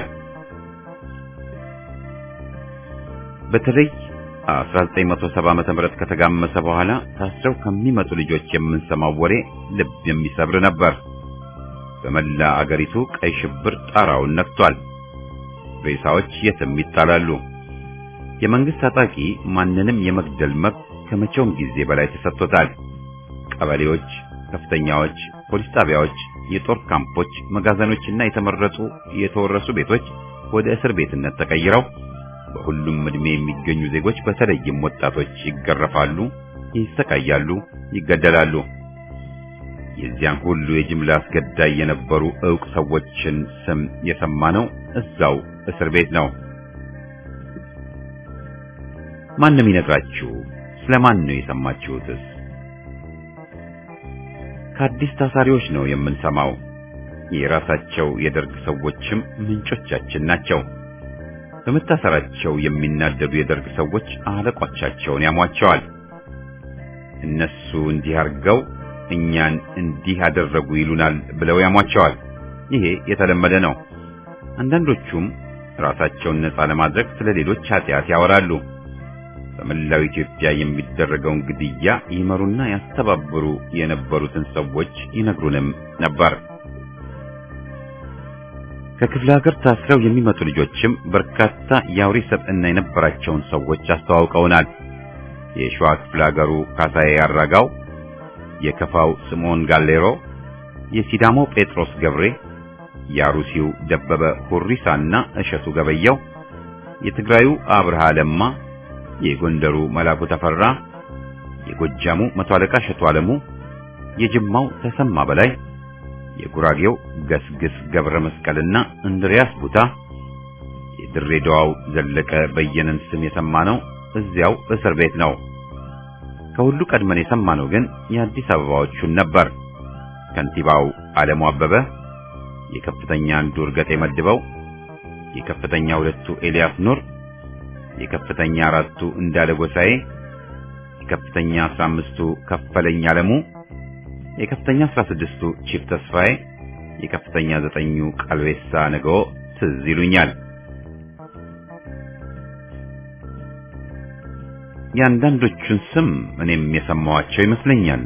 በተለይ 1970 ዓመተ ምህረት ከተጋመሰ በኋላ ታስረው ከሚመጡ ልጆች የምንሰማው ወሬ ልብ የሚሰብር ነበር። በመላ አገሪቱ ቀይ ሽብር ጣራውን ነክቷል። ሬሳዎች የትም ይጣላሉ። የመንግስት ታጣቂ ማንንም የመግደል መብት ከመቼውም ጊዜ በላይ ተሰጥቶታል። ቀበሌዎች፣ ከፍተኛዎች፣ ፖሊስ ጣቢያዎች፣ የጦር ካምፖች፣ መጋዘኖችና የተመረጡ የተወረሱ ቤቶች ወደ እስር ቤትነት ተቀይረው በሁሉም ዕድሜ የሚገኙ ዜጎች በተለይም ወጣቶች ይገረፋሉ፣ ይሰቃያሉ፣ ይገደላሉ። የዚያን ሁሉ የጅምላ አስገዳይ የነበሩ ዕውቅ ሰዎችን ስም የሰማነው እዛው እስር ቤት ነው። ማንም ይነግራችሁ? ስለማን ነው የሰማችሁትስ? ከአዲስ ታሳሪዎች ነው የምንሰማው። የራሳቸው የደርግ ሰዎችም ምንጮቻችን ናቸው። በመታሰራቸው የሚናደዱ የደርግ ሰዎች አለቆቻቸውን ያሟቸዋል። እነሱ እንዲህ አድርገው እኛን እንዲህ አደረጉ ይሉናል ብለው ያሟቸዋል። ይሄ የተለመደ ነው። አንዳንዶቹም ራሳቸውን ነፃ ለማድረግ ስለ ሌሎች ኃጢአት ያወራሉ። በመላው ኢትዮጵያ የሚደረገውን ግድያ ይመሩና ያስተባብሩ የነበሩትን ሰዎች ይነግሩንም ነበር። ከክፍለ ሀገር ታስረው የሚመጡ ልጆችም በርካታ የአውሬ ሰብዕና የነበራቸውን ሰዎች አስተዋውቀውናል። የሸዋ ክፍለ ሀገሩ ካሳዬ አራጋው፣ የከፋው ስምዖን ጋሌሮ፣ የሲዳሞ ጴጥሮስ ገብሬ፣ የአሩሲው ደበበ ሁሪሳና እሸቱ ገበየው፣ የትግራዩ አብርሃ ለማ፣ የጎንደሩ መላኩ ተፈራ፣ የጎጃሙ መቶ አለቃ እሸቱ አለሙ፣ የጅማው ተሰማ በላይ የጉራጌው ገስግስ ገብረ መስቀልና እንድሪያስ ቡታ የድሬዳዋው ዘለቀ በየነን ስም የሰማነው እዚያው እስር ቤት ነው። ከሁሉ ቀድመን የሰማነው ግን የአዲስ አበባዎቹን ነበር። ከንቲባው ዓለሙ አበበ፣ የከፍተኛ አንዱ እርገጤ መድበው፣ የከፍተኛ ሁለቱ ኤልያስ ኑር፣ የከፍተኛ አራቱ እንዳለ ጎሳዬ፣ የከፍተኛ አስራ አምስቱ ከፈለኝ አለሙ የከፍተኛ 16ቱ ቺፍ ተስፋዬ የከፍተኛ ዘጠኙ ቀልቤሳ ነገዎ ትዝ ይሉኛል። የአንዳንዶቹን ስም እኔም የሰማዋቸው ይመስለኛል።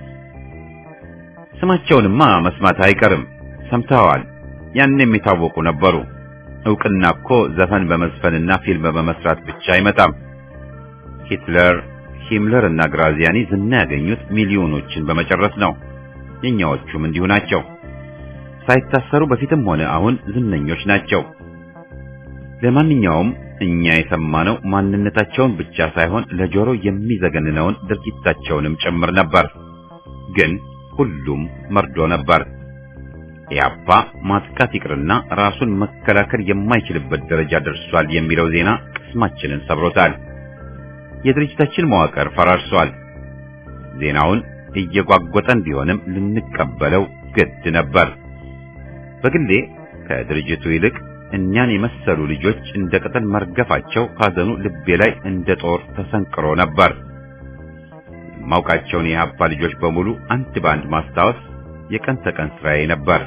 ስማቸውንማ መስማት አይቀርም፣ ሰምተዋል። ያን የሚታወቁ ነበሩ። እውቅና እኮ ዘፈን በመዝፈንና ፊልም በመስራት ብቻ አይመጣም። ሂትለር ሂምለር እና ግራዚያኒ ዝና ያገኙት ሚሊዮኖችን በመጨረስ ነው። የኛዎቹም እንዲሁ ናቸው። ሳይታሰሩ በፊትም ሆነ አሁን ዝነኞች ናቸው። ለማንኛውም እኛ የሰማነው ማንነታቸውን ብቻ ሳይሆን ለጆሮ የሚዘገንነውን ድርጊታቸውንም ጭምር ነበር። ግን ሁሉም መርዶ ነበር። ኢያፓ ማጥቃት ይቅርና ራሱን መከላከል የማይችልበት ደረጃ ደርሷል የሚለው ዜና ቅስማችንን ሰብሮታል። የድርጅታችን መዋቅር ፈራርሷል። ዜናውን እየጓጎጠን ቢሆንም ልንቀበለው ግድ ነበር። በግሌ ከድርጅቱ ይልቅ እኛን የመሰሉ ልጆች እንደ ቅጠል መርገፋቸው ሐዘኑ ልቤ ላይ እንደ ጦር ተሰንቅሮ ነበር። የማውቃቸውን የኢህአፓ ልጆች በሙሉ አንድ በአንድ ማስታወስ የቀን ተቀን ስራዬ ነበር።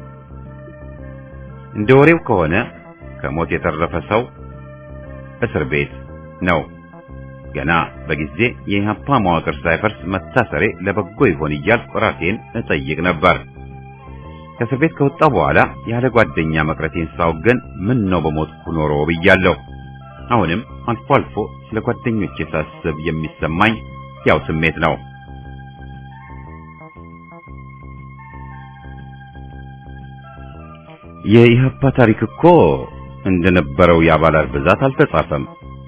እንደ ወሬው ከሆነ ከሞት የተረፈ ሰው እስር ቤት ነው። ገና በጊዜ የኢህአፓ መዋቅር ሳይፈርስ መታሰሬ ለበጎ ይሆን እያልኩ ራሴን እጠይቅ ነበር። ከእስር ቤት ከወጣሁ በኋላ ያለ ጓደኛ መቅረቴን ሳውገን ምን ነው በሞትኩ ኖሮ ብያለሁ። አሁንም አልፎ አልፎ ስለ ጓደኞቼ ሳስብ የሚሰማኝ ያው ስሜት ነው። የኢህአፓ ታሪክ እኮ እንደነበረው የአባላት ብዛት አልተጻፈም።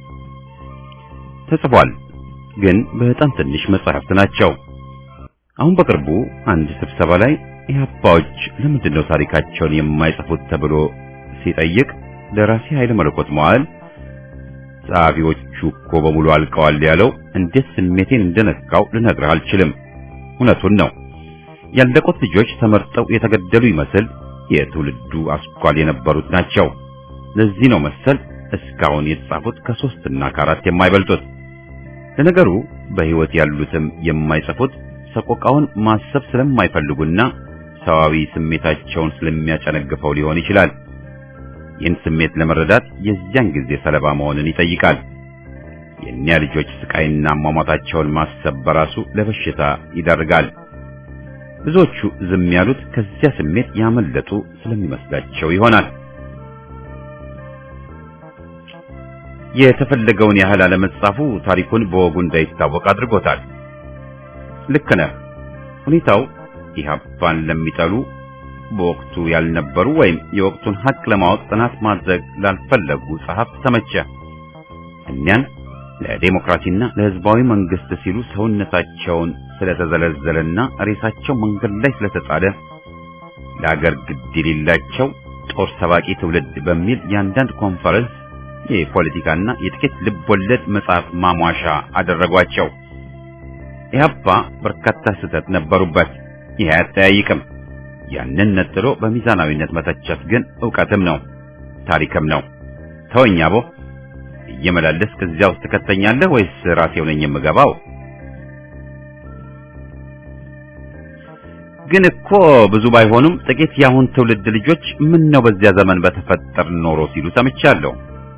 ተጽፏል፣ ግን በጣም ትንሽ መጻሕፍት ናቸው። አሁን በቅርቡ አንድ ስብሰባ ላይ ኢህአፓዎች ለምንድን ነው ታሪካቸውን የማይጽፉት ተብሎ ሲጠይቅ ደራሲ ኃይለ መለኮት መዋዕል ጸሐፊዎቹ እኮ በሙሉ አልቀዋል ያለው እንዴት ስሜቴን እንደነካው ልነግርህ አልችልም። እውነቱን ነው። ያለቁት ልጆች ተመርጠው የተገደሉ ይመስል የትውልዱ አስኳል የነበሩት ናቸው። ለዚህ ነው መሰል እስካሁን የተጻፉት ከሶስትና ከአራት የማይበልጡት። ለነገሩ በሕይወት ያሉትም የማይጽፉት ሰቆቃውን ማሰብ ስለማይፈልጉና ሰዋዊ ስሜታቸውን ስለሚያጨነግፈው ሊሆን ይችላል። ይህን ስሜት ለመረዳት የዚያን ጊዜ ሰለባ መሆንን ይጠይቃል። የእኒያ ልጆች ስቃይና አሟሟታቸውን ማሰብ በራሱ ለበሽታ ይዳርጋል። ብዙዎቹ ዝም ያሉት ከዚያ ስሜት ያመለጡ ስለሚመስላቸው ይሆናል። የተፈለገውን ያህል አለመጻፉ ታሪኩን በወጉ እንዳይታወቅ አድርጎታል። ልክ ነህ። ሁኔታው ኢህአፓን ለሚጠሉ በወቅቱ ያልነበሩ ወይም የወቅቱን ሀቅ ለማወቅ ጥናት ማድረግ ላልፈለጉ ጸሐፍት ተመቸ። እኒያን ለዴሞክራሲና ለሕዝባዊ መንግስት ሲሉ ሰውነታቸውን ስለተዘለዘለና ሬሳቸው መንገድ ላይ ስለተጣለ ለአገር ግድ የሌላቸው ጦር ሰባቂ ትውልድ በሚል የአንዳንድ ኮንፈረንስ የፖለቲካና የጥቂት ልብ ወለድ መጽሐፍ ማሟሻ አደረጓቸው። ኢህአፓ በርካታ ስህተት ነበሩበት። ይህ አያጠያይቅም። ያንን ነጥሎ በሚዛናዊነት መተቸት ግን ዕውቀትም ነው ታሪክም ነው። ተወኝ አቦ፣ እየመላለስ ከዚያ ውስጥ ትከተኛለህ ወይስ ራሴው ነኝ የምገባው? ግን እኮ ብዙ ባይሆኑም ጥቂት የአሁን ትውልድ ልጆች ምን ነው በዚያ ዘመን በተፈጠር ኖሮ ሲሉ ሰምቻለሁ።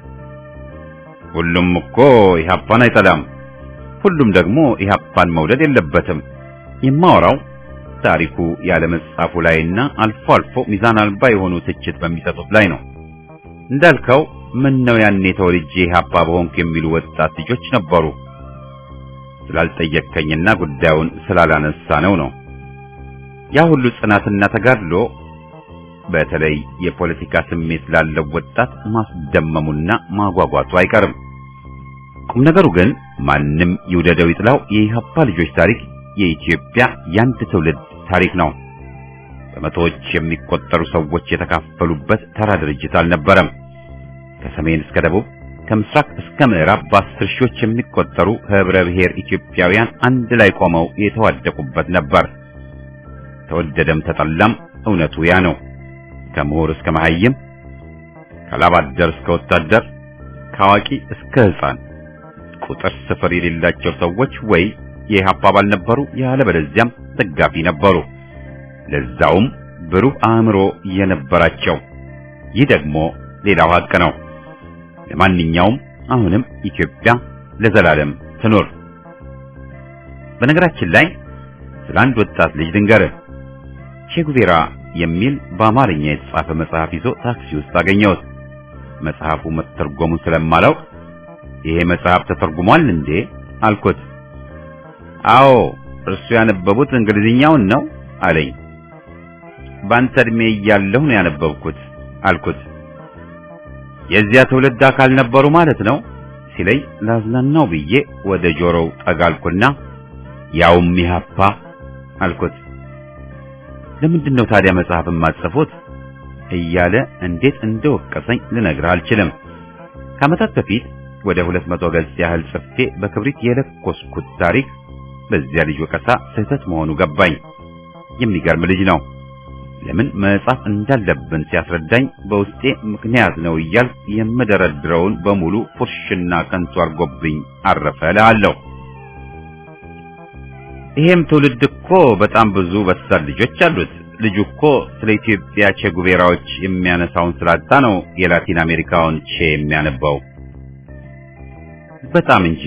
ሁሉም እኮ ኢህአፓን አይጠላም። ሁሉም ደግሞ ኢህአፓን መውደድ የለበትም። የማወራው ታሪኩ ያለ መጻፉ ላይና አልፎ አልፎ ሚዛን አልባ የሆኑ ትችት በሚሰጡት ላይ ነው። እንዳልከው ምን ነው ያኔ ተወልጄ ኢህአፓ በሆንኩ የሚሉ ወጣት ልጆች ነበሩ። ስላልጠየቅከኝና ጉዳዩን ስላላነሳ ነው ነው ያ ሁሉ ጽናትና ተጋድሎ በተለይ የፖለቲካ ስሜት ላለው ወጣት ማስደመሙና ማጓጓቱ አይቀርም። ቁም ነገሩ ግን ማንም ይውደደው ይጥላው የኢህአፓ ልጆች ታሪክ የኢትዮጵያ የአንድ ትውልድ ታሪክ ነው። በመቶዎች የሚቆጠሩ ሰዎች የተካፈሉበት ተራ ድርጅት አልነበረም። ከሰሜን እስከ ደቡብ፣ ከምስራቅ እስከ ምዕራብ በአስር ሺዎች የሚቆጠሩ ህብረ ብሔር ኢትዮጵያውያን አንድ ላይ ቆመው የተዋደቁበት ነበር። ተወደደም ተጠላም እውነቱ ያ ነው። ከምሁር እስከ መሐይም፣ ከላባደር እስከ ወታደር፣ ከአዋቂ እስከ ሕፃን ቁጥር ስፍር የሌላቸው ሰዎች ወይ የኢህአፓ አባል ነበሩ፣ ያለበለዚያም ደጋፊ ነበሩ። ለዛውም ብሩህ አእምሮ የነበራቸው። ይህ ደግሞ ሌላው ሀቅ ነው። ለማንኛውም አሁንም ኢትዮጵያ ለዘላለም ትኖር። በነገራችን ላይ ስለ አንድ ወጣት ልጅ ልንገርህ። ቼጉቬራ የሚል በአማርኛ የተጻፈ መጽሐፍ ይዞ ታክሲ ውስጥ አገኘሁት። መጽሐፉ መተርጎሙን ስለማላውቅ ይሄ መጽሐፍ ተተርጉሟል እንዴ አልኩት። አዎ እርሱ ያነበቡት እንግሊዝኛውን ነው አለኝ። በአንተ ዕድሜ እያለሁ ነው ያነበብኩት አልኩት። የዚያ ትውልድ አካል ነበሩ ማለት ነው ሲለኝ ላዝናናው ብዬ ወደ ጆሮው ጠጋልኩና ያውም ኢህአፓ አልኩት። ለምንድን ነው ታዲያ መጽሐፍ የማትጽፉት እያለ እንዴት እንደወቀሰኝ ልነግርህ አልችልም። ከዓመታት በፊት ወደ ሁለት መቶ ገጽ ያህል ጽፌ በክብሪት የለኮስኩት ታሪክ በዚያ ልጅ ወቀሳ ስህተት መሆኑ ገባኝ። የሚገርም ልጅ ነው። ለምን መጻፍ እንዳለብን ሲያስረዳኝ በውስጤ ምክንያት ነው እያል የምደረድረውን በሙሉ ፉርሽና ከንቱ አርጎብኝ አረፈ እልሃለሁ። ይሄም ትውልድ እኮ በጣም ብዙ በሳል ልጆች አሉት። ልጁ እኮ ስለ ኢትዮጵያ ቼ ጉቬራዎች የሚያነሳውን ስላጣ ነው የላቲን አሜሪካውን ቼ የሚያነባው። በጣም እንጂ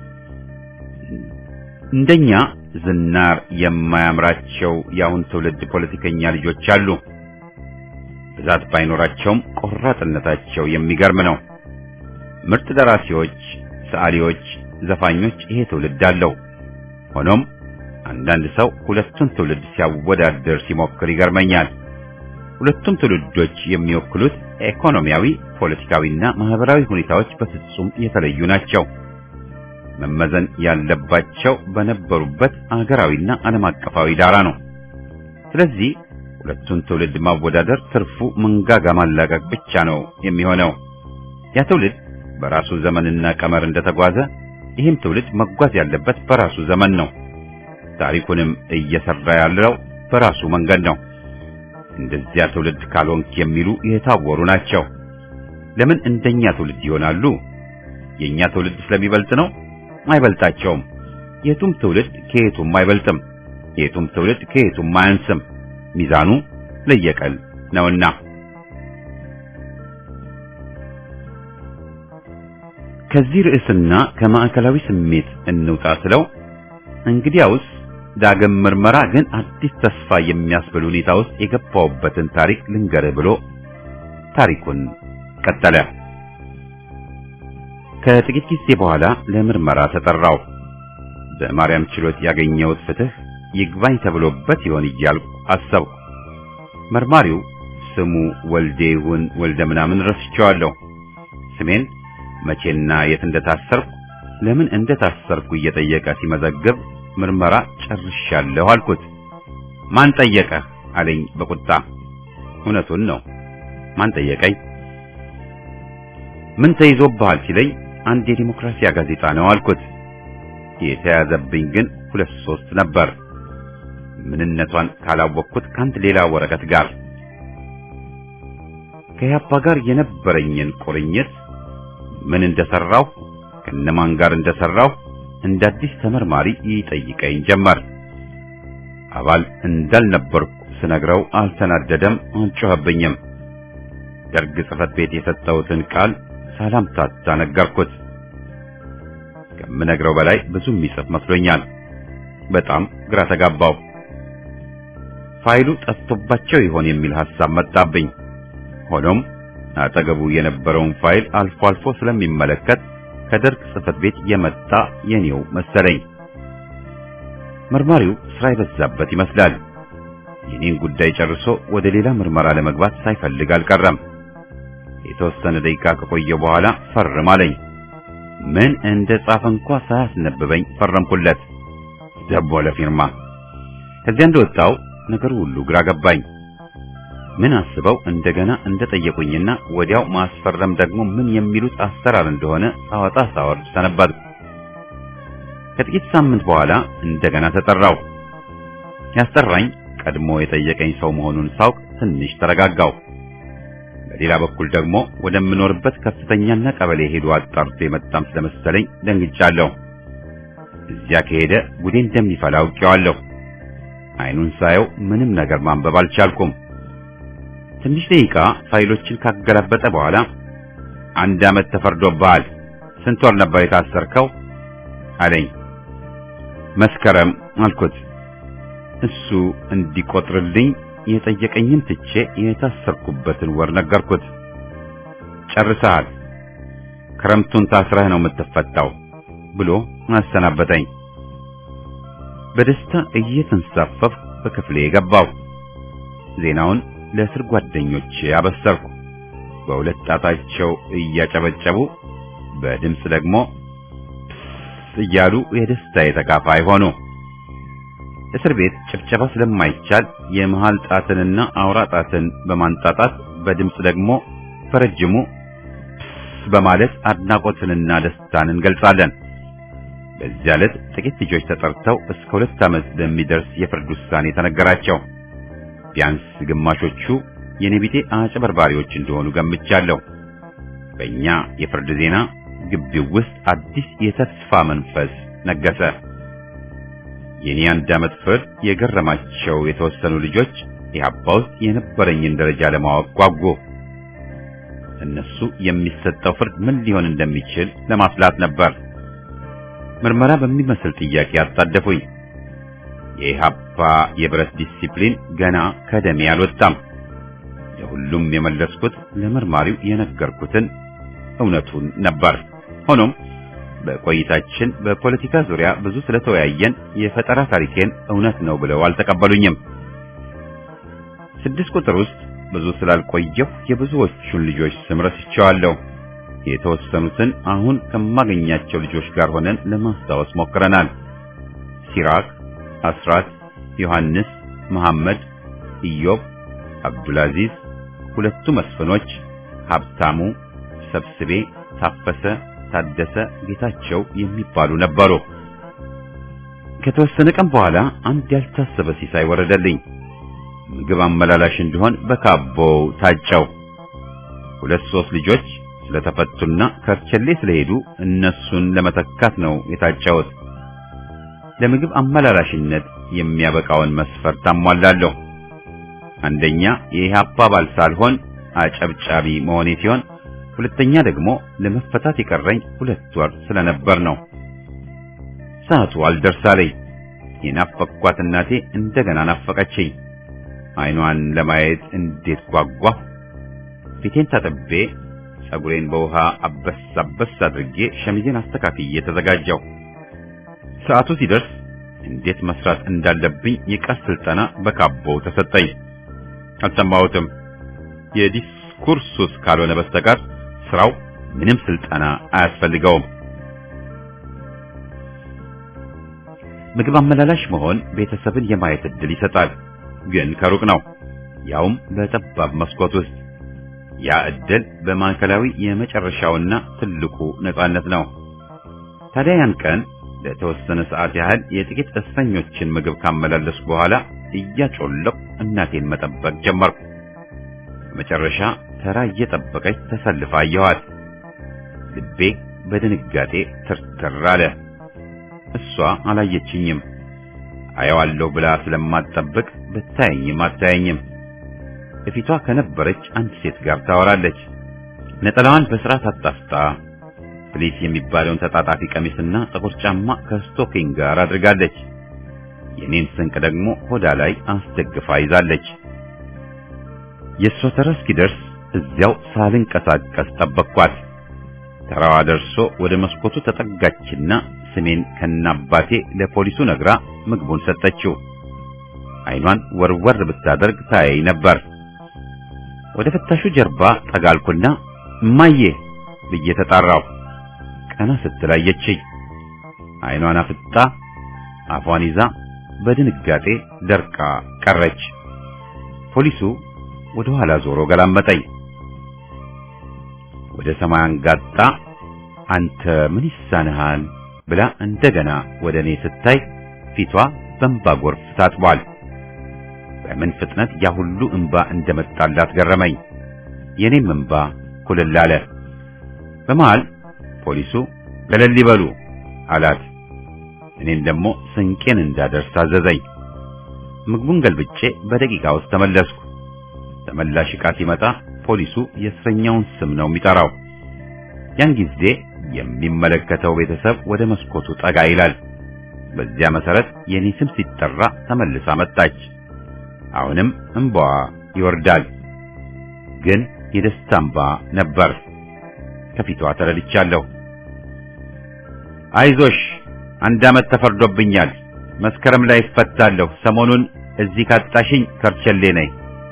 እንደኛ ዝናር የማያምራቸው የአሁን ትውልድ ፖለቲከኛ ልጆች አሉ። ብዛት ባይኖራቸውም ቆራጥነታቸው የሚገርም ነው። ምርጥ ደራሲዎች፣ ሰዓሊዎች፣ ዘፋኞች ይሄ ትውልድ አለው። ሆኖም አንዳንድ ሰው ሁለቱን ትውልድ ሲያወዳድር ሲሞክር ይገርመኛል። ሁለቱም ትውልዶች የሚወክሉት ኢኮኖሚያዊ፣ ፖለቲካዊና ማህበራዊ ሁኔታዎች በፍጹም የተለዩ ናቸው። መመዘን ያለባቸው በነበሩበት አገራዊና ዓለም አቀፋዊ ዳራ ነው። ስለዚህ ሁለቱን ትውልድ ማወዳደር ትርፉ መንጋጋ ማላቀቅ ብቻ ነው የሚሆነው። ያ ትውልድ በራሱ ዘመንና ቀመር እንደተጓዘ ይህም ትውልድ መጓዝ ያለበት በራሱ ዘመን ነው። ታሪኩንም እየሰራ ያለው በራሱ መንገድ ነው። እንደዚያ ትውልድ ካልሆንክ የሚሉ የታወሩ ናቸው። ለምን እንደኛ ትውልድ ይሆናሉ? የኛ ትውልድ ስለሚበልጥ ነው? አይበልጣቸውም። የቱም ትውልድ ከየቱም አይበልጥም። የቱም ትውልድ ከየቱም አያንስም። ሚዛኑ ለየቀል ነውና ከዚህ ርዕስና ከማዕከላዊ ስሜት እንውጣ ስለው እንግዲያውስ ዳግም ምርመራ ግን አዲስ ተስፋ የሚያስብል ሁኔታ ውስጥ የገባውበትን ታሪክ ልንገርህ ብሎ ታሪኩን ቀጠለ። ከጥቂት ጊዜ በኋላ ለምርመራ ተጠራው። በማርያም ችሎት ያገኘሁት ፍትህ ይግባኝ ተብሎበት ይሆን እያልኩ አሰብኩ። መርማሪው ስሙ ወልዴ ይሁን ወልደ ምናምን ረስቼዋለሁ። ስሜን መቼና የት እንደታሰርኩ ለምን እንደታሰርኩ እየጠየቀ ሲመዘግብ ምርመራ ጨርሻለሁ አልኩት። ማን ጠየቀህ አለኝ በቁጣ። እውነቱን ነው። ማን ጠየቀኝ? ምን ተይዞብሃል ሲለኝ አንድ የዲሞክራሲያ ጋዜጣ ነው አልኩት። የተያዘብኝ ግን ሁለት ሶስት ነበር። ምንነቷን ካላወቅኩት ከአንድ ሌላ ወረቀት ጋር ከያፓ ጋር የነበረኝን ቁርኝት ምን እንደሰራው ከነማን ጋር እንደሰራው እንደ አዲስ ተመርማሪ ይጠይቀኝ ጀመር። አባል እንዳልነበርኩ ስነግረው አልተናደደም፣ አልጮኸብኝም። ደርግ ጽሕፈት ቤት የሰጠሁትን ቃል ሳላምታታ ነገርኩት። ከምነግረው በላይ ብዙ የሚጽፍ መስሎኛል። በጣም ግራ ተጋባው። ፋይሉ ጠፍቶባቸው ይሆን የሚል ሐሳብ መጣብኝ። ሆኖም አጠገቡ የነበረውን ፋይል አልፎ አልፎ ስለሚመለከት ከደርግ ጽሕፈት ቤት የመጣ የኔው መሰለኝ። መርማሪው ስራ የበዛበት ይመስላል። የኔን ጉዳይ ጨርሶ ወደ ሌላ ምርመራ ለመግባት ሳይፈልግ አልቀረም። የተወሰነ ደቂቃ ከቆየ በኋላ ፈርም አለኝ። ምን እንደ ጻፈ እንኳ ሳያስነብበኝ ፈረምኩለት። ደቦ ለፊርማ። ከዚያ እንደወጣው ነገሩ ሁሉ ግራ ገባኝ። ምን አስበው እንደገና እንደጠየቁኝና ወዲያው ማስፈረም ደግሞ ምን የሚሉት አሰራር እንደሆነ ሳወጣ ሳወርድ ሰነበትኩ። ከጥቂት ሳምንት በኋላ እንደገና ተጠራው። ያስጠራኝ ቀድሞ የጠየቀኝ ሰው መሆኑን ሳውቅ ትንሽ ተረጋጋው። በሌላ በኩል ደግሞ ወደምኖርበት ከፍተኛና ቀበሌ ሄዶ አጣርቶ የመጣም ስለመሰለኝ ደንግጫለሁ። እዚያ ከሄደ ጉዴ እንደሚፈላ አውቄዋለሁ። አይኑን ሳየው ምንም ነገር ማንበብ አልቻልኩም። ትንሽ ደቂቃ ፋይሎችን ካገላበጠ በኋላ አንድ ዓመት ተፈርዶብሃል፣ ስንት ወር ነበር የታሰርከው አለኝ። መስከረም አልኩት። እሱ እንዲቆጥርልኝ የጠየቀኝን ትቼ የታሰርኩበትን ወር ነገርኩት። ጨርሰሃል፣ ክረምቱን ታስረህ ነው የምትፈታው ብሎ አሰናበተኝ። በደስታ እየተንሳፈፍ በክፍሌ ገባው። ዜናውን ለእስር ጓደኞቼ አበሰርኩ። በሁለት ጣታቸው እያጨበጨቡ በድምፅ ደግሞ እያሉ የደስታዬ ተካፋይ ሆኑ። እስር ቤት ጭብጨባ ስለማይቻል የመሃል ጣትንና አውራ ጣትን በማንጣጣት በድምፅ ደግሞ በረጅሙ በማለት አድናቆትንና ደስታን እንገልጻለን። በዚያ ዕለት ጥቂት ልጆች ተጠርተው እስከ ሁለት ዓመት በሚደርስ የፍርድ ውሳኔ ተነገራቸው። ቢያንስ ግማሾቹ የኔቢጤ አጭበርባሪዎች እንደሆኑ ገምቻለሁ። በእኛ የፍርድ ዜና ግቢው ውስጥ አዲስ የተስፋ መንፈስ ነገሰ። የኔ አንድ ዓመት ፍርድ የገረማቸው የተወሰኑ ልጆች ኢህአፓ ውስጥ የነበረኝን ደረጃ ለማወቅ ጓጉ። እነሱ የሚሰጠው ፍርድ ምን ሊሆን እንደሚችል ለማስላት ነበር። ምርመራ በሚመስል ጥያቄ አጣደፉኝ። የኢህአፓ የብረት ዲሲፕሊን ገና ከደሜ አልወጣም። ለሁሉም የመለስኩት ለመርማሪው የነገርኩትን እውነቱን ነበር። ሆኖም በቆይታችን በፖለቲካ ዙሪያ ብዙ ስለተወያየን የፈጠራ ታሪኬን እውነት ነው ብለው አልተቀበሉኝም። ስድስት ቁጥር ውስጥ ብዙ ስላልቆየሁ የብዙዎቹን ልጆች ስም ረስቼዋለሁ። የተወሰኑትን አሁን ከማገኛቸው ልጆች ጋር ሆነን ለማስታወስ ሞክረናል። ሲራክ፣ አስራት፣ ዮሐንስ፣ መሐመድ፣ ኢዮብ፣ አብዱልአዚዝ፣ ሁለቱ መስፍኖች፣ ሀብታሙ፣ ሰብስቤ፣ ታፈሰ፣ ታደሰ፣ ጌታቸው የሚባሉ ነበሩ። ከተወሰነ ቀን በኋላ አንድ ያልታሰበ ሲሳይ ወረደልኝ። ምግብ አመላላሽ እንዲሆን በካቦው ታጨው። ሁለት ሶስት ልጆች ስለተፈቱና ከርቸሌ ስለሄዱ እነሱን ለመተካት ነው የታጨሁት። ለምግብ አመላላሽነት የሚያበቃውን መስፈርት አሟላለሁ። አንደኛ የኢህአፓ አባል ሳልሆን አጨብጫቢ መሆኔ ሲሆን፣ ሁለተኛ ደግሞ ለመፈታት የቀረኝ ሁለት ወር ስለነበር ነው። ሰዓቱ አልደርሳለኝ። የናፈቅኳት እናቴ እንደገና ናፈቀችኝ። አይኗን ለማየት እንዴት ጓጓ! ፊቴን ታጥቤ ጸጉሬን በውሃ አበስ አበስ አድርጌ ሸሚዜን አስተካክዬ ተዘጋጀው። ሰዓቱ ሲደርስ እንዴት መስራት እንዳለብኝ የቃል ስልጠና በካቦው ተሰጠኝ። አልሰማሁትም። የዲስኩርስ ሱስ ካልሆነ በስተቀር ስራው ምንም ስልጠና አያስፈልገውም። ምግብ አመላላሽ መሆን ቤተሰብን የማየት እድል ይሰጣል፣ ግን ከሩቅ ነው፣ ያውም በጠባብ መስኮት ውስጥ። ያ እድል በማዕከላዊ የመጨረሻውና ትልቁ ነጻነት ነው። ታዲያ ያን ቀን ለተወሰነ ሰዓት ያህል የጥቂት እስረኞችን ምግብ ካመላለስኩ በኋላ እያጮለቁ እናቴን መጠበቅ ጀመርኩ። በመጨረሻ ተራ እየጠበቀች ተሰልፋ አየኋት። ልቤ በድንጋጤ ትርትር አለ። እሷ አላየችኝም። አየዋለሁ ብላ ስለማትጠብቅ ብታየኝም አታየኝም። በፊቷ ከነበረች አንድ ሴት ጋር ታወራለች። ነጠላዋን በስርዓት አጣፍጣ ፍሊስ የሚባለውን ተጣጣፊ ቀሚስና ጥቁር ጫማ ከስቶኪንግ ጋር አድርጋለች። የኔን ስንቅ ደግሞ ሆዳ ላይ አስደግፋ ይዛለች። የእሷ ተራ እስኪደርስ እዚያው ሳልንቀሳቀስ ጠበቅኳት። ተራዋ ደርሶ ወደ መስኮቱ ተጠጋችና ስሜን ከናባቴ ለፖሊሱ ነግራ ምግቡን ሰጠችው። አይኗን ወርወር ብታደርግ ታያይ ነበር። ወደ ፍታሹ ጀርባ ጠጋልኩና እማዬ ብዬ ተጣራው። ቀና ስትል አየችኝ። አይኗን አፍጣ አፏን ይዛ በድንጋጤ ደርቃ ቀረች። ፖሊሱ ወደ ኋላ ዞሮ ገላመጠኝ። ወደ ሰማይ አንጋጣ አንተ ምን ይሳንሃል ብላ እንደገና ወደ እኔ ስታይ ፊቷ በእንባ ጎርፍ ታጥቧል። በምን ፍጥነት ያ ሁሉ እንባ እንደመጣላት ገረመኝ። የኔም እንባ ኩልል አለ። በመሃል ፖሊሱ ገለል ይበሉ አላት። እኔም ደግሞ ስንቄን እንዳደርስ አዘዘኝ። ምግቡን ገልብጬ በደቂቃ ውስጥ ተመለስኩ። ተመላሽ ዕቃ ሲመጣ ፖሊሱ የእስረኛውን ስም ነው የሚጠራው። ያን ጊዜ የሚመለከተው ቤተሰብ ወደ መስኮቱ ጠጋ ይላል። በዚያ መሰረት የኔ ስም ሲጠራ ተመልሳ መጣች። አሁንም እንባዋ ይወርዳል፣ ግን የደስታ እንባ ነበር። ከፊቷ ተረድቻለሁ። አይዞሽ አንድ ዓመት ተፈርዶብኛል። መስከረም ላይ እፈታለሁ። ሰሞኑን እዚህ ካጣሽኝ ከርቸሌ ነኝ።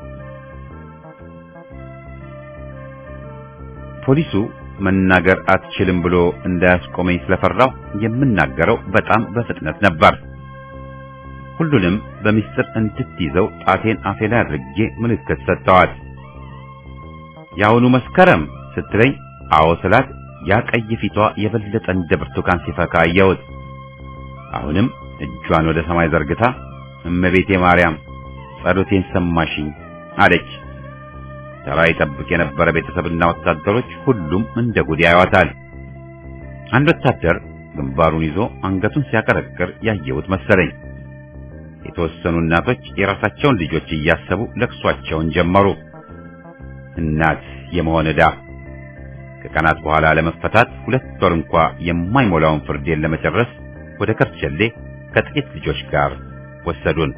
ፖሊሱ መናገር አትችልም ብሎ እንዳያስቆመኝ ስለፈራው የምናገረው በጣም በፍጥነት ነበር። ሁሉንም በሚስጥር እንድትይዘው ጣቴን አፌ ላይ አድርጌ ምልክት ሰጥተዋል። የአሁኑ መስከረም ስትለኝ አዎ ስላት ያ ቀይ ፊቷ የበለጠ እንደ ብርቱካን ሲፈካ አየሁት። አሁንም እጇን ወደ ሰማይ ዘርግታ እመቤቴ ማርያም ጸሎቴን ሰማሽኝ አለች። ተራ ይጠብቅ የነበረ ቤተሰብና ወታደሮች ሁሉም እንደ ጉድ ያዩዋታል። አንድ ወታደር ግንባሩን ይዞ አንገቱን ሲያቀረቅር ያየሁት መሰለኝ። የተወሰኑ እናቶች የራሳቸውን ልጆች እያሰቡ ለቅሷቸውን ጀመሩ። እናት የመሆን ዕዳ ከቀናት በኋላ ለመፈታት ሁለት ወር እንኳ የማይሞላውን ፍርዴን ለመጨረስ ወደ ከርቸሌ ከጥቂት ልጆች ጋር ወሰዱን።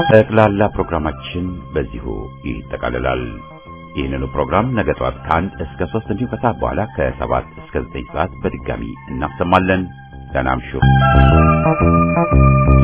ጠቅላላ ፕሮግራማችን በዚሁ ይጠቃልላል። ይህንኑ ፕሮግራም ነገ ጠዋት ከአንድ እስከ ሶስት እንዲሁም ከሰዓት በኋላ ከሰባት እስከ ዘጠኝ ሰዓት በድጋሚ እናሰማለን። ደህና እምሹ።